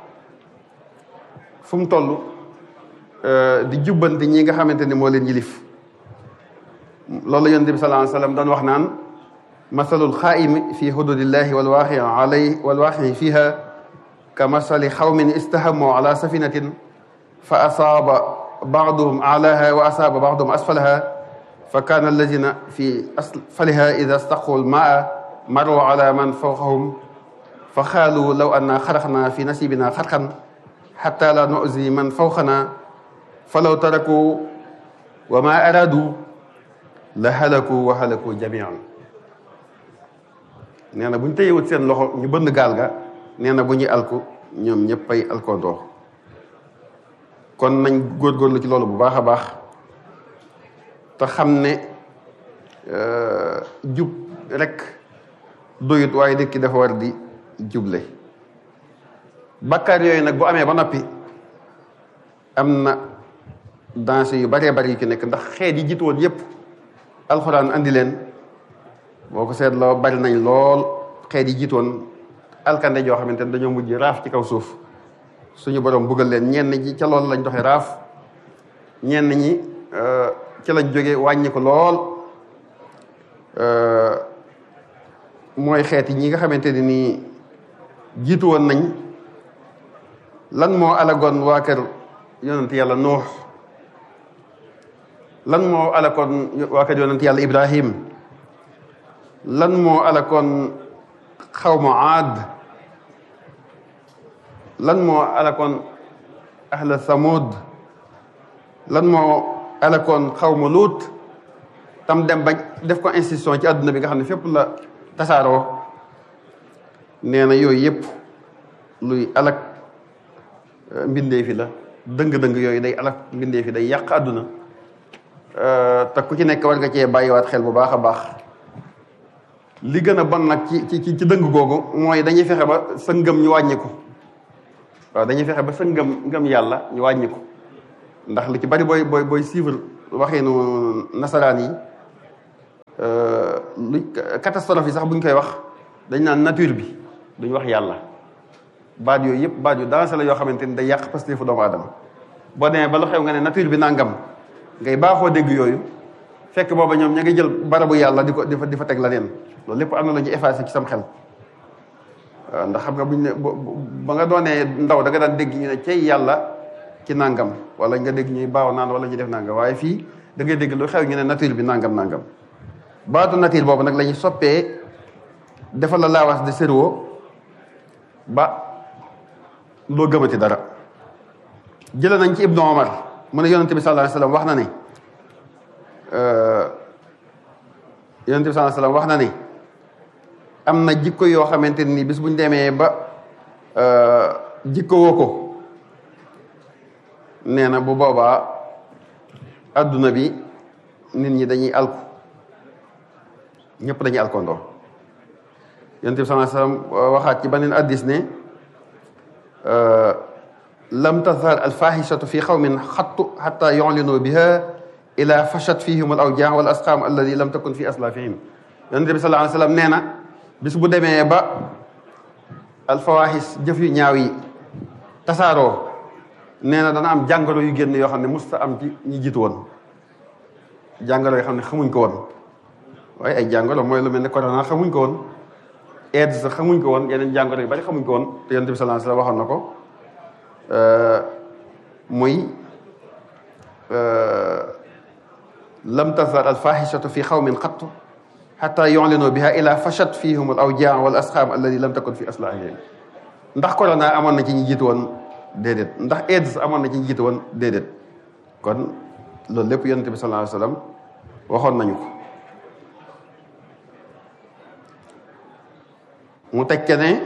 fu mu toll di jubbanti ñi nga xamante ni moo leen yilif loolu yonent bi sallallahu alayhi wa sallam doon wax naan masalul xaaimi fi hududillahi wal waaqi alay wal waaqi fiha ka masali xawmin istahamu ala safinatin fa asaaba baaduhum alaha wa asaaba baaduhum asfalaha fa kaana allazina fi asfaliha ida staqu lmaa maru ala man fawqahum fa xaalu law anna xaraxna fi nasibina xarxan xata la nuzi man fawqana fa law taraku wa ma aradu la halaku wa halaku jamian nee na bu ñu tëyewut seen loxo ñu bënn gaal ga nee na bu ñuy alku ñoom ñëppay alkoondoo kon nañ góorgóorlu ci loolu bu baax a baax te xam ne jub rek doyut waaye nit ki dafa war di juble bakkaar yooyu nag bu amee ba noppi am na danger yu baree bari yu ci nekk ndax xeet yi jiitu woon yépp alxuraan andi leen boo ko seetloo bari nañ lool xeet yi jiitu woon alkande joo xamante ne dañoo mujj raaf ci kaw suuf suñu borom buggal leen ñenn ñi ca loolu lañ doxee raaf ñenn ñi ci lañ jóge wàññi ko lool mooy xeet yi ñi nga xamante ne nii jiitu woon nañ lan moo alagoon waa kër yonent yàlla nuux lan moo alakoon waa kër yonent yàlla ibrahim lan moo alakoon xawma aad lan moo alakoon ahla samud lan moo alakoon xawma luut tam dem ba def ko institution ci àdduna bi nga xam ne fépp la tasaaroo nee na yooyu yëpp luy alak mbindee fi la dëng-dëng yooyu day alak mbindee fi day yàq àdduna te ku ci nekk war nga cee bàyyiwaat xel bu baax a baax li gën a bon nag ci ci ci dëng googu mooy dañuy fexe ba sa ngëm ñu wàññi ko waaw dañuy fexe ba sa ngëm ngëm yàlla ñu wàññi ko ndax li ci bari booy booy booy suivre waxeenu nasaraan yi lu catastrophe yi sax bu ñu koy wax dañ naan nature bi duñ wax yàlla baat yooyu yëpp baat yu dansé la yoo xamante ni day yàq pasteefu doomu aadama boo demee ba lu xew nga ne nature bi nangam ngay baaxoo dégg yooyu fekk booba ñoom ña ngi jël barabu yàlla di ko di fa di fa teg la neen loolu lépp am na la ñu effacé ci sam xel waaw ndax xam nga buñ ne ba nga doonee ndaw da nga daan dégg ñu ne cey yàlla ci nangam wala nga dégg ñuy baaw naan wala ñu def nangam waaye fii da ngay dégg lu xew ñu ne nature bi nangam nangam baatu nature boobu nag la ñuy soppee defal la laawas de cerveau ba loo gëmati dara jëlee nañ ci Ibnu Omar mu ne yonente bi sallallahu alayhi wasallam wax na ne yonente bi sallallahu alayhi wasallam wax na ne am na jikko yoo xamante ni bis bu ñu demee ba jikko woo ko nee na bu boobaa adduna bi nit ñi dañuy alku ñëpp dañuy alkondoo yonent bi sallallahu alayhi wasallam waxaat ci beneen addis ne lam tazhar alfahishatu fi qawmin xattu xatta yu'linu biha ila fashat fihim al awjaa wal asqaam alladi lam takun fi aslafihim yonent bi sallallahu alayhi wasallam nee na bis bu demee ba alfawahis jëf yu ñaaw yi tasaaroo nee na dana am jàngoro yu génn yoo xam ne musta am ci ñi jiitu woon jàngoro yoo xam ne xamuñ ko woon waaye ay jàngoro mooy lu mel ne corona xamuñ ko woon AIDS sax xamuñ ko woon yeneen jàngoro yu bari xamuñ ko woon te yonent bi sallallahu alayhi wasallam waxoon na ko muy lam tazhar al fahishatu fi xawmin xattu xatta yu'linu biha ila fashat fihum al awjaa wal asxaam alladi lam takun fi aslahihim ndax corona amoon na ci ñi jiitu woon déedéet ndax AIDS amoon na ci ñi jiitu woon déedéet kon loolu lépp yonent bi sallallahu alayhi wasallam waxoon nañu ko mu tekke ne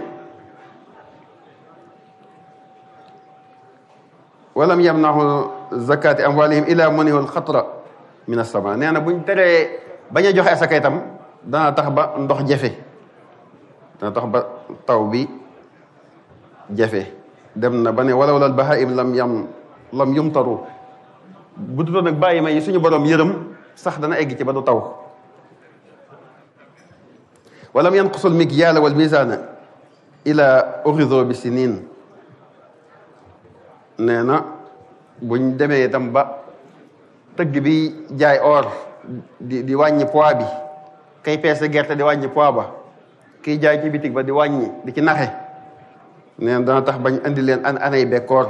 walam yamnahu zakati amwalihim ila munihu alxatra min as-sama nee na buñ teree bañ a joxe asaka itam dana tax ba ndox jafe dana tax ba taw bi jafe dem na ba ne walaw lal bahaim lam yam lam yumtaru bu dutoon nag bàyyi ma yi suñu borom yërëm sax dana egg ci ba du taw walam yanqusul mikyaala wal misaana ila urido bi sinin nee na buñ demee itam ba tëgg bi jaay or di di wàññi poids bi kay peese gerte di wàññi poids ba kiy jaay ci bitig ba di wàññi di ci naxe nee na dana tax bañ indi leen an anay bekkoor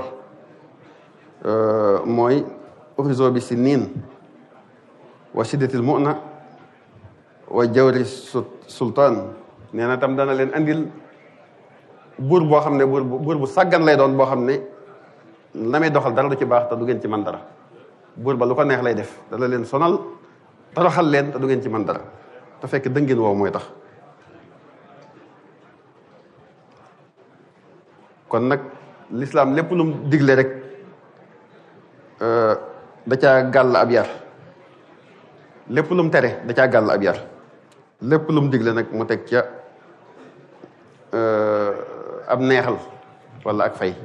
mooy urido bi sinin wa shiddatil mu'na wa jawri sultaan nee na tam dana leen andil buur boo xam ne buur bu buur bu sàggan lay doon boo xam ne la may doxal dara du ci baax te du ngeen ci man dara buur ba lu ko neex lay def dana leen sonal toroxal leen te du ngeen ci man dara te fekk dëngin woow mooy tax kon nag lislaam lépp lu mu digle rek da caa gàll ab yar lépp lu mu tere da caa gàll ab yar lépp lu mu digle nag mu teg ca ab neexal wala ak fay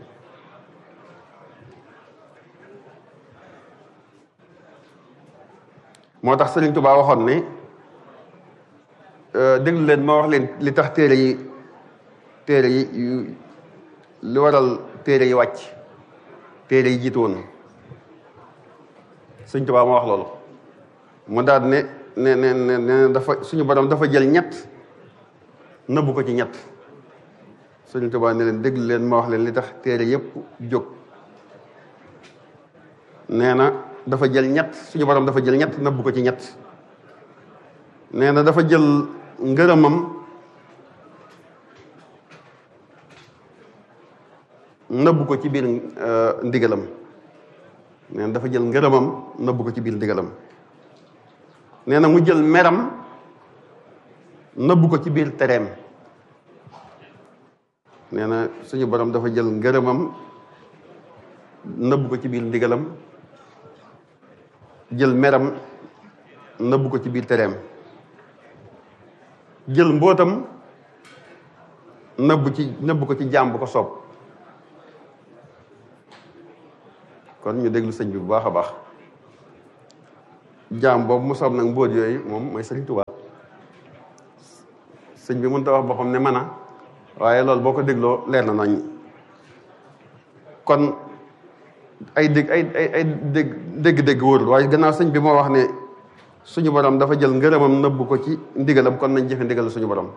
moo tax Sëriñ Tuubaa waxoon ne déglu leen ma wax leen li tax téere yi téere yi yu li waral téere yi wàcc téere yi jiitu woon Sëriñ Tuubaa ma wax loolu mu daal ne ne ne ne dafa suñu borom dafa jël ñett nëbbu ko ci ñett Sëriñ Tuubaa ne leen déglu leen ma wax leen li tax téere yépp jóg nee na dafa jël ñett suñu borom dafa jël ñett nëbbu ko ci ñett nee na dafa jël ngërëmam nëbbu ko ci biir ndigalam nee na dafa jël ngërëmam nëbbu ko ci biir ndigalam nee na mu jël meram nëbbu ko ci biir tereem nee na suñu borom dafa jël ngërëmam nëbbu ko ci biir ndigalam jël meram nëbbu ko ci biir tereem jël mbootam nëbb ci nëbb ko ci jaam bu ko soob kon ñu déglu sëñ bi bu baax a baax jaam boobu mu soob nag mbóot yooyu moom mooy sëriñ Tuubaa sëñ bi mënut a wax boppam ne mën a waaye loolu boo ko dégloo leer na nañ kon ay dégg ay ay ay dégg dégg-dégg wóorul waaye gannaaw sëñ bi moo wax ne suñu borom dafa jël ngërëmam nëbb ko ci ndigalam kon nañ jëfe ndigal suñu borom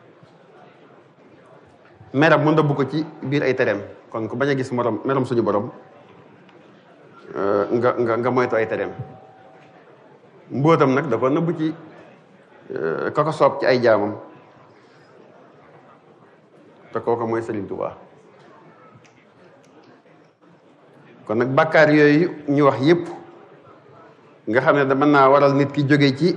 meram mu nëbb ko ci biir ay tereem kon ku bañ a gis morom meram suñu borom nga nga nga moytu ay tereem mbóotam nag da ko nëbb ci ka ko soob ci ay jaamam te kooku mooy Sëriñ Tuubaa kon nag bàkkaar yooyu ñu wax yépp nga xam ne da mën naa waral nit ki jóge ci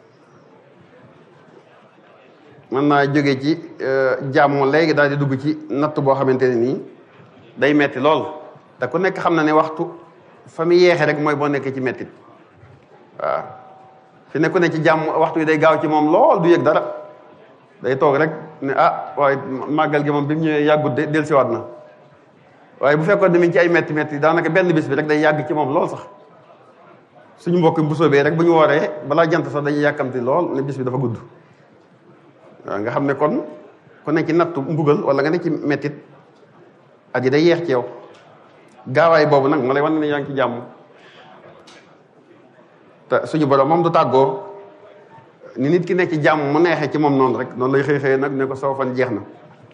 mën naa jóge ci jàmm léegi daal di dugg ci natt boo xamante ne nii day metti lool te ku nekk xam na ne waxtu fa mu yeexe rek mooy boo nekkee ci mettit waaw fi nekku ne ci jàmm waxtu yi day gaaw ci moom lool du yëg dara day toog rek ne ah waaye màggal gi moom bi mu ñëwee yàggut de dellusiwaat na waaye bu fekkoon ne mi ngi ci ay metti metti daanaka benn bis bi rek day yàgg ci moom lool sax suñu mbokk bu soobee rek bu ñu wooree balaa jant sax dañuy yàkkamti lool ne bis bi dafa gudd waaw nga xam ne kon ku ne ci nattu mbugal wala nga ne ci mettit at yi day yeex ci yow gaawaay boobu nag ma lay wan ne yaa ngi ci jàmm te suñu borom moom du tàggoo ni nit ki nekk ci jàmm mu neexee ci moom noonu rek noonu lay xëy xëy nag ne ko soo fan jeex na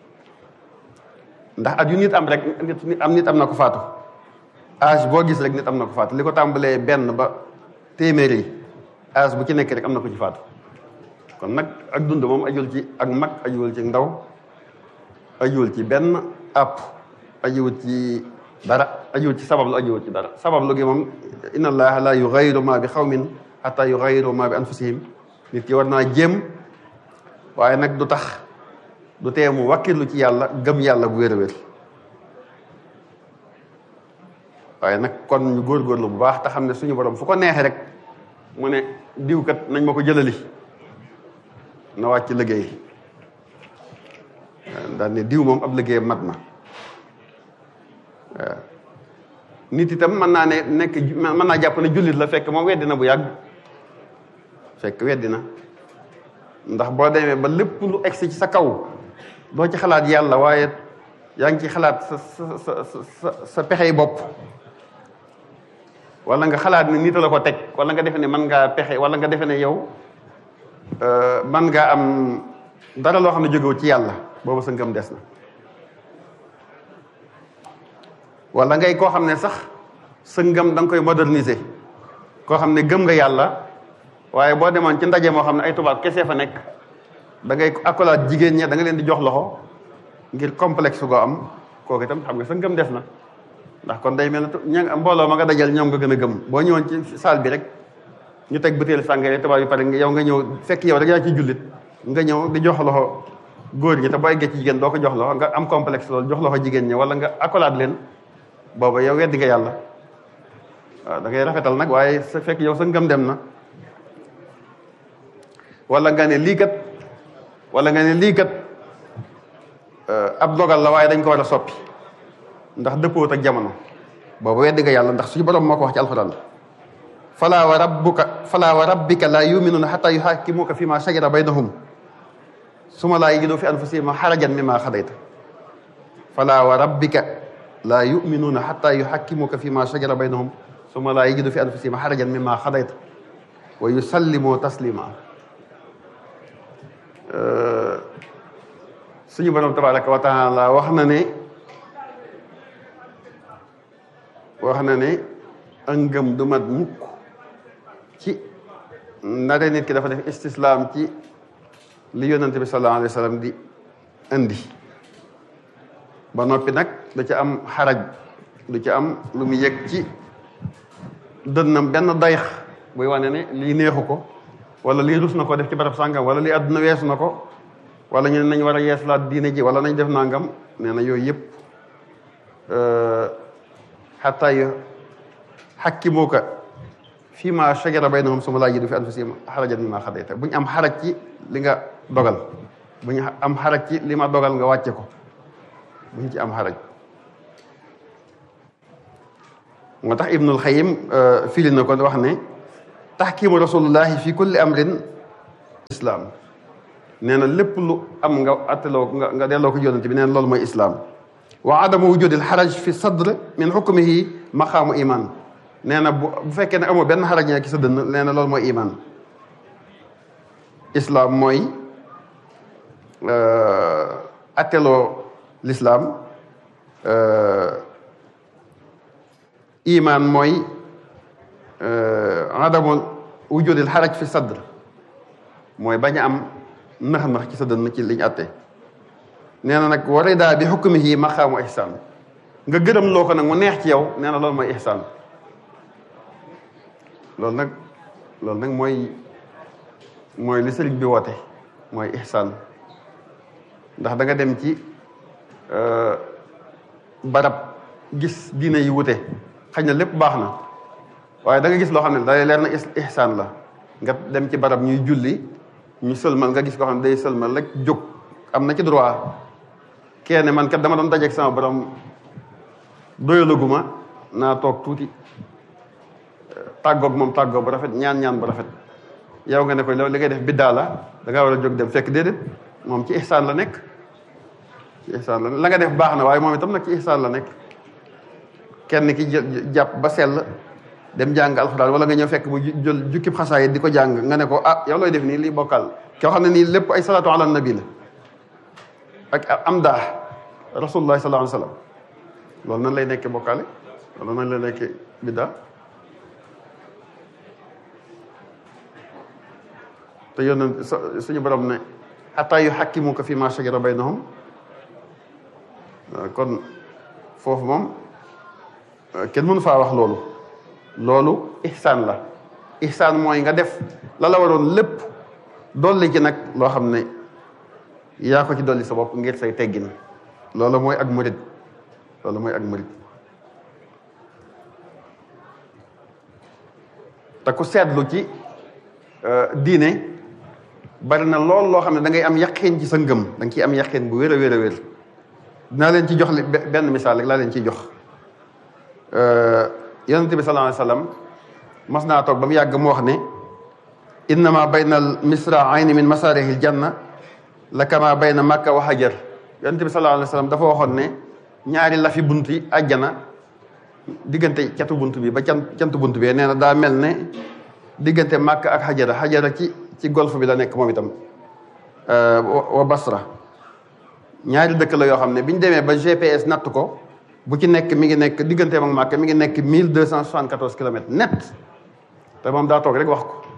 ndax at yu nit am rek nit am nit am na ko faatu âge boo gis rek nit am na ko faatu li ko tàmbalee benn ba téeméer yi âge bu ci nekk rek am na ko ci faatu kon nag ak dund moom ajul ci ak mag ajuwul ci ndaw ajuwul ci benn àpp ajuwul ci dara ajuwul ci sabablu ajuwul ci dara sabablu gi moom inna allaha la yughayyiru ma bi xawmin hatta yughayyiru ma bi anfusihim nit ki war naa jéem waaye nag du tax du tee mu wakkirlu ci yàlla gëm yàlla bu wér a wér waaye nag kon ñu góorgóorlu bu baax te xam ne suñu borom fu ko neexee rek mu ne diwkat nañ ma ko jëlali na wàcc liggéey daal ne diw moom ab liggéey mat na waaw nit itam mën naa ne nekk mën naa jàpp ne jullit la fekk moom weddi na bu yàgg fekk weddi na ndax boo demee ba lépp lu egsi ci sa kaw doo ci xalaat yàlla waaye yaa ngi ci xalaat sa sa sa sa sa pexey bopp wala nga xalaat ne nit la ko teg wala nga defe ne mën ngaa pexe wala nga defe ne yow mën ngaa am dara loo xam ne jógewu ci yàlla boobu sa ngëm des na wala ngay koo xam ne sax sa ngëm da nga koy moderniser koo xam ne gëm nga yàlla waaye boo demoon ci ndaje moo xam ne ay tubaab kese fa nekk da ngay accolade jigéen ñi da nga leen di jox loxo ngir complexe goo am kooku itam xam nga sa ngëm des na ndax kon day mel ne ña mbooloo ma nga dajal ñoom nga gën a gëm boo ñëwoon ci salle bi rek ñu teg butéel sàngara tubaab yi pare yow nga ñëw fekk yow rek yaa ci jullit nga ñëw di jox loxo góor ñi te boo eggee ci jigéen doo ko jox loxo nga am complexe loolu jox loxo jigéen ñi wala nga accolade leen booba yow weddi nga yàlla waaw da ngay rafetal nag waaye sa fekk yow sa ngëm dem na wala nga ne lii kat wala nga ne lii kat ab dogal la waaye dañ ko war a soppi ndax dëppoot ak jamono boobu weddi nga yàlla ndax suñu borom moo ko wax ci alxuraan fala wa rabbuka fala wa rabbika la yuminuuna xata yuxakimuka fi ma shajara baynahum suma laa yajidu fi anfusihim xarajan mimma xadayta fala wa rabbika la yuminuuna xata yuxakimuka fi ma shajara baynahum suma laa yajidu fi anfusihim xarajan mimma xadayta wa yusallimu taslima suñu borom tabaraka wa taala wax na ne wax na ne ak ngëm du mat mukk ci ndare nit ki dafa def istislaam ci li yonante bi sallallahu alayhi wa sallam di indi ba noppi nag da ci am xaraj du ci am lu mu yëg ci dënnam benn dayx buy wane ne lii neexu ko wala lii rus na ko def ci barab sàngam wala lii àdduna weesu na ko wala ñu ne nañ war a yeeslaat diine ji wala nañ def nangam nee na yooyu yëpp xataa yu xakkimuuka fii ma shajara baynahum suma laa yajidu fi anfusihim harajan mimma qadayta bu ñu am xaraj ci li nga dogal bu ñu am xaraj ci li ma dogal nga wàcce ko bu ñu ci am xaraj moo tax ibnul xayim firi na ko wax ne taxkimu rasulullahi fi kulli amrin islam nee na lépp lu am nga atteloo nga nga delloo ko yonent bi nee na loolu mooy islam wa adamu wujudil xaraj fi sadr min xukmihi maqaamu iman nee na bu bu fekkee ne amoo benn xaraj nekk ci sa dënn nee na loolu mooy iman islam mooy atteloo l'islam iman mooy adamu wujudil xaraj fi sadr mooy bañ a am nax-nax ci sa dënn ci liñ atte nee na nag warida bi xukmihi maqaamu ihsaan nga gërëm loo ko nag mu neex ci yow nee na loolu mooy ihsaan loolu nag loolu nag mooy mooy li sëriñ bi woote mooy ihsaan ndax da nga dem ci barab gis diine yi wute xëy na lépp baax na waaye da nga gis loo xam ne day leer na ihsaan la nga dem ci barab ñuy julli ñu sëlmal nga gis koo xam ne day sëlmal rek jóg am na ci droit kenn man kat dama doon dajeeg sama borom doyalaguma naa toog tuuti tàggoog moom tàggoo bu rafet ñaan ñaan bu rafet yow nga ne ko loolu li ngay def biddaa la da ngaa war a jóg dem fekk déedéet moom ci ihsaan la nekk ci ihsaan la la nga def baax na waaye moom itam nag ci ihsaan la nekk kenn ki jàpp ba sell dem jàng alxuraan wala nga ñëw fekk mu jël jukkib xasaay di ko jàng nga ne ko ah yow looy def nii lii bokkal koo xam ne nii lépp ay salaatu ala nabi la ak am daa rasulullah sallallahu alayhi wa sallam loolu nan lay nekkee bokkaale loolu nan lay nekkee biddaa te yónn suñu borom ne xataa yu xakkimuka fi ma shajara baynahum kon foofu moom kenn mënu faa wax loolu loolu ihsaan la ihsaan mooy nga def la la waroon lépp dolli ci nag loo xam ne yaa ko ci dolli sa bopp ngir say teggin loolu mooy ak murid loolu mooy ak murid te ku seetlu ci diine bari na lool loo xam ne da ngay am yaqin ci sa ngëm da nga ciy am yaqin bu wér a wér a wér dinaa leen ci jox li benn misaal rek laa leen ciy jox yonente bi sallallahu alayhi wasallam mas naa toog ba mu yàgg mu wax ne innama bayna al misra'ayni min masarihi al janna la kama bayna makka wa hajar yonente bi sallallahu alayhi wasallam dafa waxoon ne ñaari lafi bunt yi àjjana diggante catu bunt bi ba can cantu bunt bi nee na daa mel ne diggante makka ak xajara xajara ci ci golfe bi la nekk moom itam wa basra ñaari dëkk la yoo xam ne bi ñu demee ba GPS natt ko bu ci nekk mi ngi nekk digganteem ak Màkka mi ngi nekk mille deux cent soixante quatorze kilomètres net te moom daa toog rek wax ko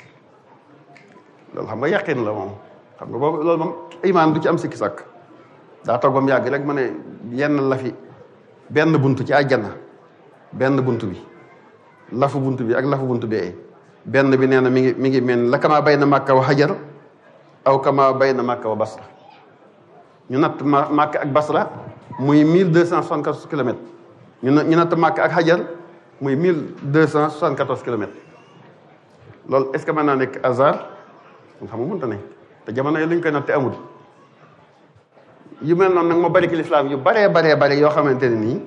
loolu xam nga yaqin la moom xam nga boobu loolu moom imaan du ci am sikki sàkk daa toog ba mu yàgg rek ma ne yenn la fi benn bunt ci àjjana benn bunt bi lafu bunt bi ak lafu bunt bi benn bi nee na mi ngi mi ngi mel la kama bay na Màkka wa Hajar aw kama bay na Màkka wa Basra ñu natt Màkka ak Basra muy mille deux cent soixante quatorze kilomètres ñu ñu natt Màkka ak Hajar muy mille deux cent soixante quatorze kilomètres loolu est ce que mën naa nekk hasard xam nga mënta ne te jamono yi lu ñu koy natte amul yu mel noonu nag moo bari ci lislaam yu baree baree bari yoo xamante ne nii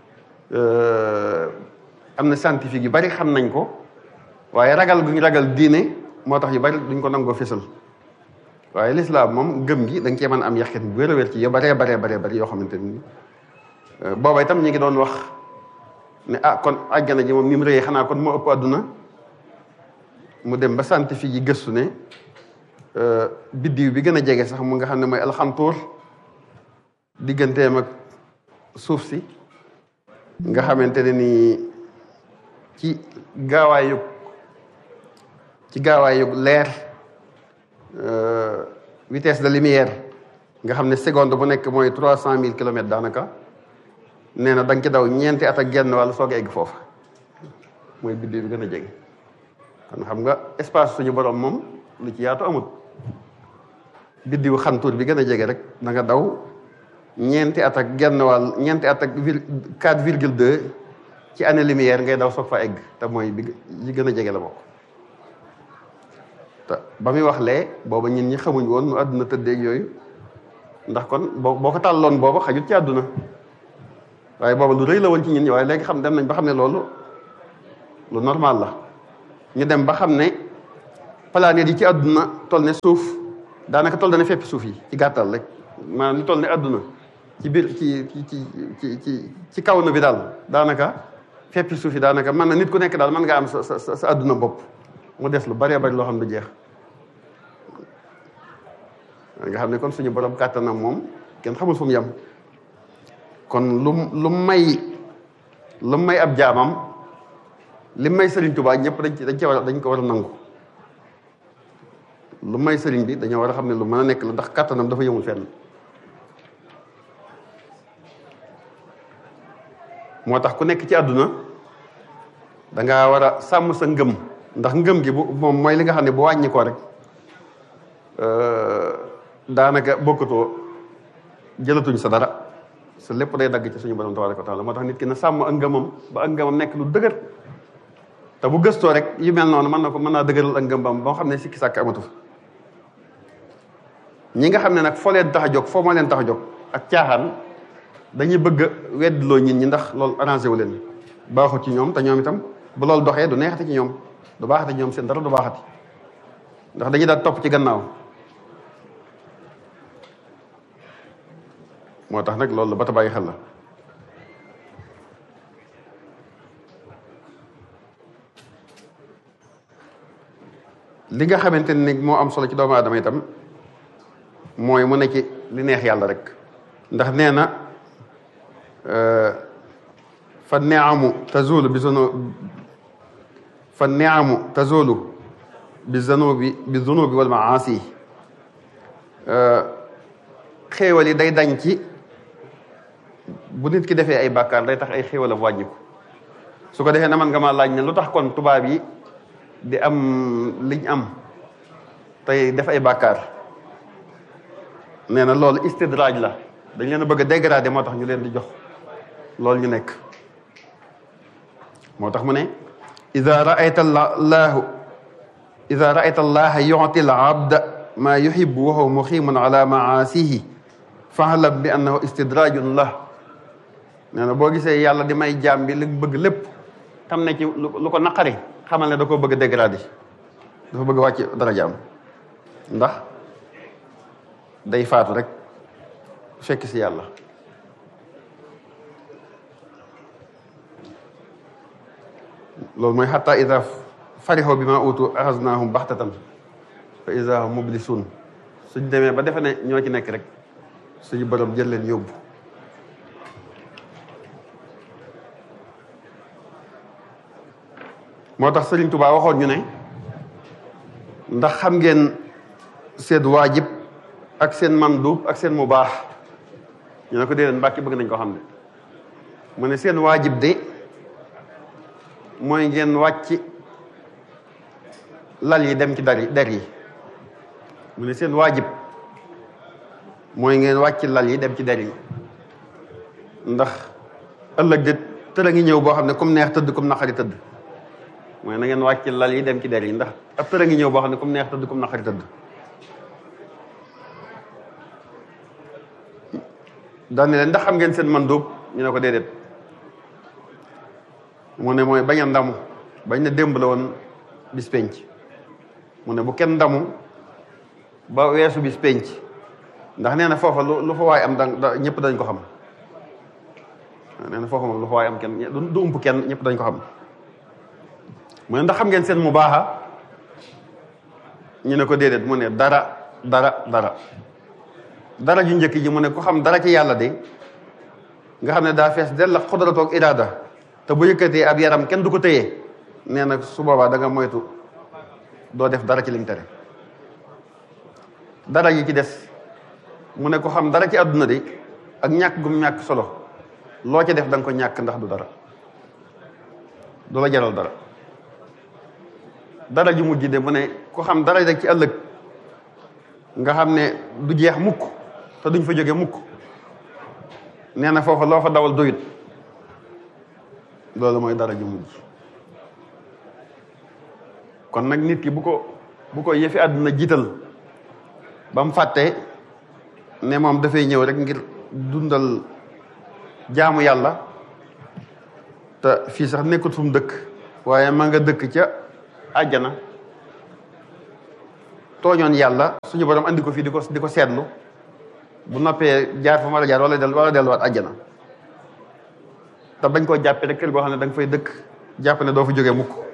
am na scientifique yu bari xam nañ ko waaye ragal guñ ragal diine moo tax yu bari duñ ko nangoo fésal waaye lislaam moom gëm gi da nga cee mën a am yaqin bu wér a wér ci yo baree baree baree bari yoo xamante ne nii booba itam ñu ngi doon wax ne ah kon àjjana ji moom ni mu rëyee xanaa kon moo ëpp àdduna mu dem ba scientifique yi gëstu ne biddiw bi gën a jege sax mu nga xam ne mooy alxantuur digganteem ak suuf si nga xamante ne nii ci gaawaayu ci gaawaayu leer vitesse de lumière nga xam ne seconde bu nekk mooy trois cent mille kilomètres daanaka nee na da nga ci daw ñeenti at ak genn wàll soog a egg foofu mooy biddiw bi gën a jege kon xam nga espace suñu borom moom lu ci yaatu amut biddiw xantuur bi gën a jege rek da nga daw ñeenti at ak genn wàll ñeenti at ak vir quatre virgule deux ci année lumière ngay daw soog fa egg te mooy bi yi gën a jege la bokk te ba muy wax lee booba ñun ñi xamuñ woon nu àdduna tëddeeg yooyu ndax kon boo boo ko tàlloon booba xajut ci àdduna waaye booba lu rëy la woon ci ñun ñi waaye léegi xam dem nañ ba xam ne loolu lu normal la ñu dem ba xam ne planète yi ci àdduna toll ne suuf daanaka toll na fépp suuf yi ci gàttal rek maanaam li toll ne àdduna ci biir ci ci ci ci ci kaw na bi daal daanaka fépp suuf yi daanaka mën na nit ku nekk daal mën nga am sa sa sa àdduna bopp mu des lu bëree bëri loo xam du jeex nga xam ne kon suñu borom kàttanam moom kenn xamul fu mu yem kon lu lu may lu may ab jaamam li may Sëriñ Tuubaa ñëpp dañ ci dañ ci war a dañ ko war a nangu lu may sëriñ bi dañoo war a xam ne lu mën a nekk la ndax kàttanam dafa yëmul fenn moo tax ku nekk ci àdduna dangaa war a sàmm sa ngëm ndax ngëm gi bu moom mooy li nga xam ne bu wàññi ko rek daanaka bokkatoo jëlatuñ sa dara sa lépp day dagg ci suñu borom tabaraka wa taala moo tax nit ki na sàmm ak ngëmam ba ak ngëmam nekk lu dëgër te bu gëstoo rek yu mel noonu mën na ko mën naa dëgëral ak ngëmbam ba nga xam ne sikki sàkk amatu ñi nga xam ne nag foo leen tax a jóg foo moo leen tax a jóg ak caaxaan dañuy bëgg a weddloo nit ñi ndax loolu arrangé wu leen baaxut ci ñoom te ñoom itam bu loolu doxee du neexati ci ñoom du baaxati ci ñoom seen dara du baaxati ndax dañuy daal topp ci gannaaw moo tax nag loolu ba ta bàyyi xel la li nga xamante ni moo am solo ci doomu aadama itam mooy mu ne ci li neex yàlla rek ndax nee na fa neamu tazulu bi zunu fa neamu tazulu bi zanubi bi zunubi wal maasi xéewal yi day dañ ci bu nit ki defee ay bàkkaar day tax ay xéewalam wàññiku su ko defee na man nga ma laaj ne lu tax kon tubaab yi di am liñ am tey def ay bàkkaar nee na loolu istidraaj la dañ leen a bëgg a dégradé moo tax ñu leen di jox loolu ñu nekk moo tax mu ne ida raayta llaahu ida raayta allaha yuti l abda maa yuhibu wa huwa muximun ala maasihi faalam bi annahu istidrajun la nee na boo gisee yàlla di may jaam bi li bëgg lépp tam ne ci lu ko naqari xamal ne da koo bëgg a dégradé dafa bëgg a wàcc dara jaam ndax day faatu rek fekk si yàlla loolu mooy xatta ida farixoo bi ma utu axasnaahum baxtatan fa ida hum mublisun suñ demee ba defe ne ñoo ci nekk rek suñu borom jël leen yóbbu moo tax Sëriñ Tuubaa waxoon ñu ne ndax xam ngeen seen waajib ak seen mandub ak seen mu baax ñu ne ko déedéet mbàkki bëgg nañ ko xam ne mu ne seen waajib de mooy ngeen wàcc lal yi dem ci dar yi der yi mu ne seen waajib mooy ngeen wàcc lal yi dem ci der yi ndax ëllëg de tëra ngi ñëw boo xam ne comme neex tëdd comme naqari tëdd mooy na ngeen wàcc lal yi dem ci der yi ndax ab tëra ngi ñëw boo xam ne comme neex tëdd comme naqari tëdd daane leen ndax xam ngeen seen mandóob ñu ne ko déedéet mu ne mooy bañ a ndamu bañ ne démb la woon bis penc mu ne bu kenn ndamu ba weesu bis penc ndax nee na foofa lu lu fa waay am da ñëpp dañ ko xam nee na foofa moom lu fa waay am kenn du ump kenn ñëpp dañ ko xam mu ne ndax xam ngeen seen mu baaxa ñu ne ko déedéet mu ne dara dara dara dara ju njëkk ji mu ne ku xam dara ci yàlla de nga xam ne daa fees del la xodratoog iraada te bu yëkkatee ab yaram kenn du ko téye nee na su boobaa da nga moytu doo def dara ci liñ tere dara yi ci des mu ne ko xam dara ci àdduna de ak ñàkk gum ñàkk solo loo ci def da nga ko ñàkk ndax du dara du la jaral dara dara ju mujj de mu ne ku xam dara rek ci ëllëg nga xam ne du jeex mukk te duñ fa jóge mukk nee na foofa loo fa dawal doyut loolu mooy dara ju mujj kon nag nit ki bu ko bu ko yëfi àdduna jiital ba mu fàtte ne moom dafay ñëw rek ngir dundal jaamu yàlla te fii sax nekkut fu mu dëkk waaye ma nga dëkk ca àjjana tooñoon yàlla suñu borom andi ko fii di ko di ko seetlu bu noppee jaar fa ma la jaar wala del wala delluwaat àjjana te bañ koo jàppee rek kër goo xam ne da nga fay dëkk jàpp ne doo fa jógee mukk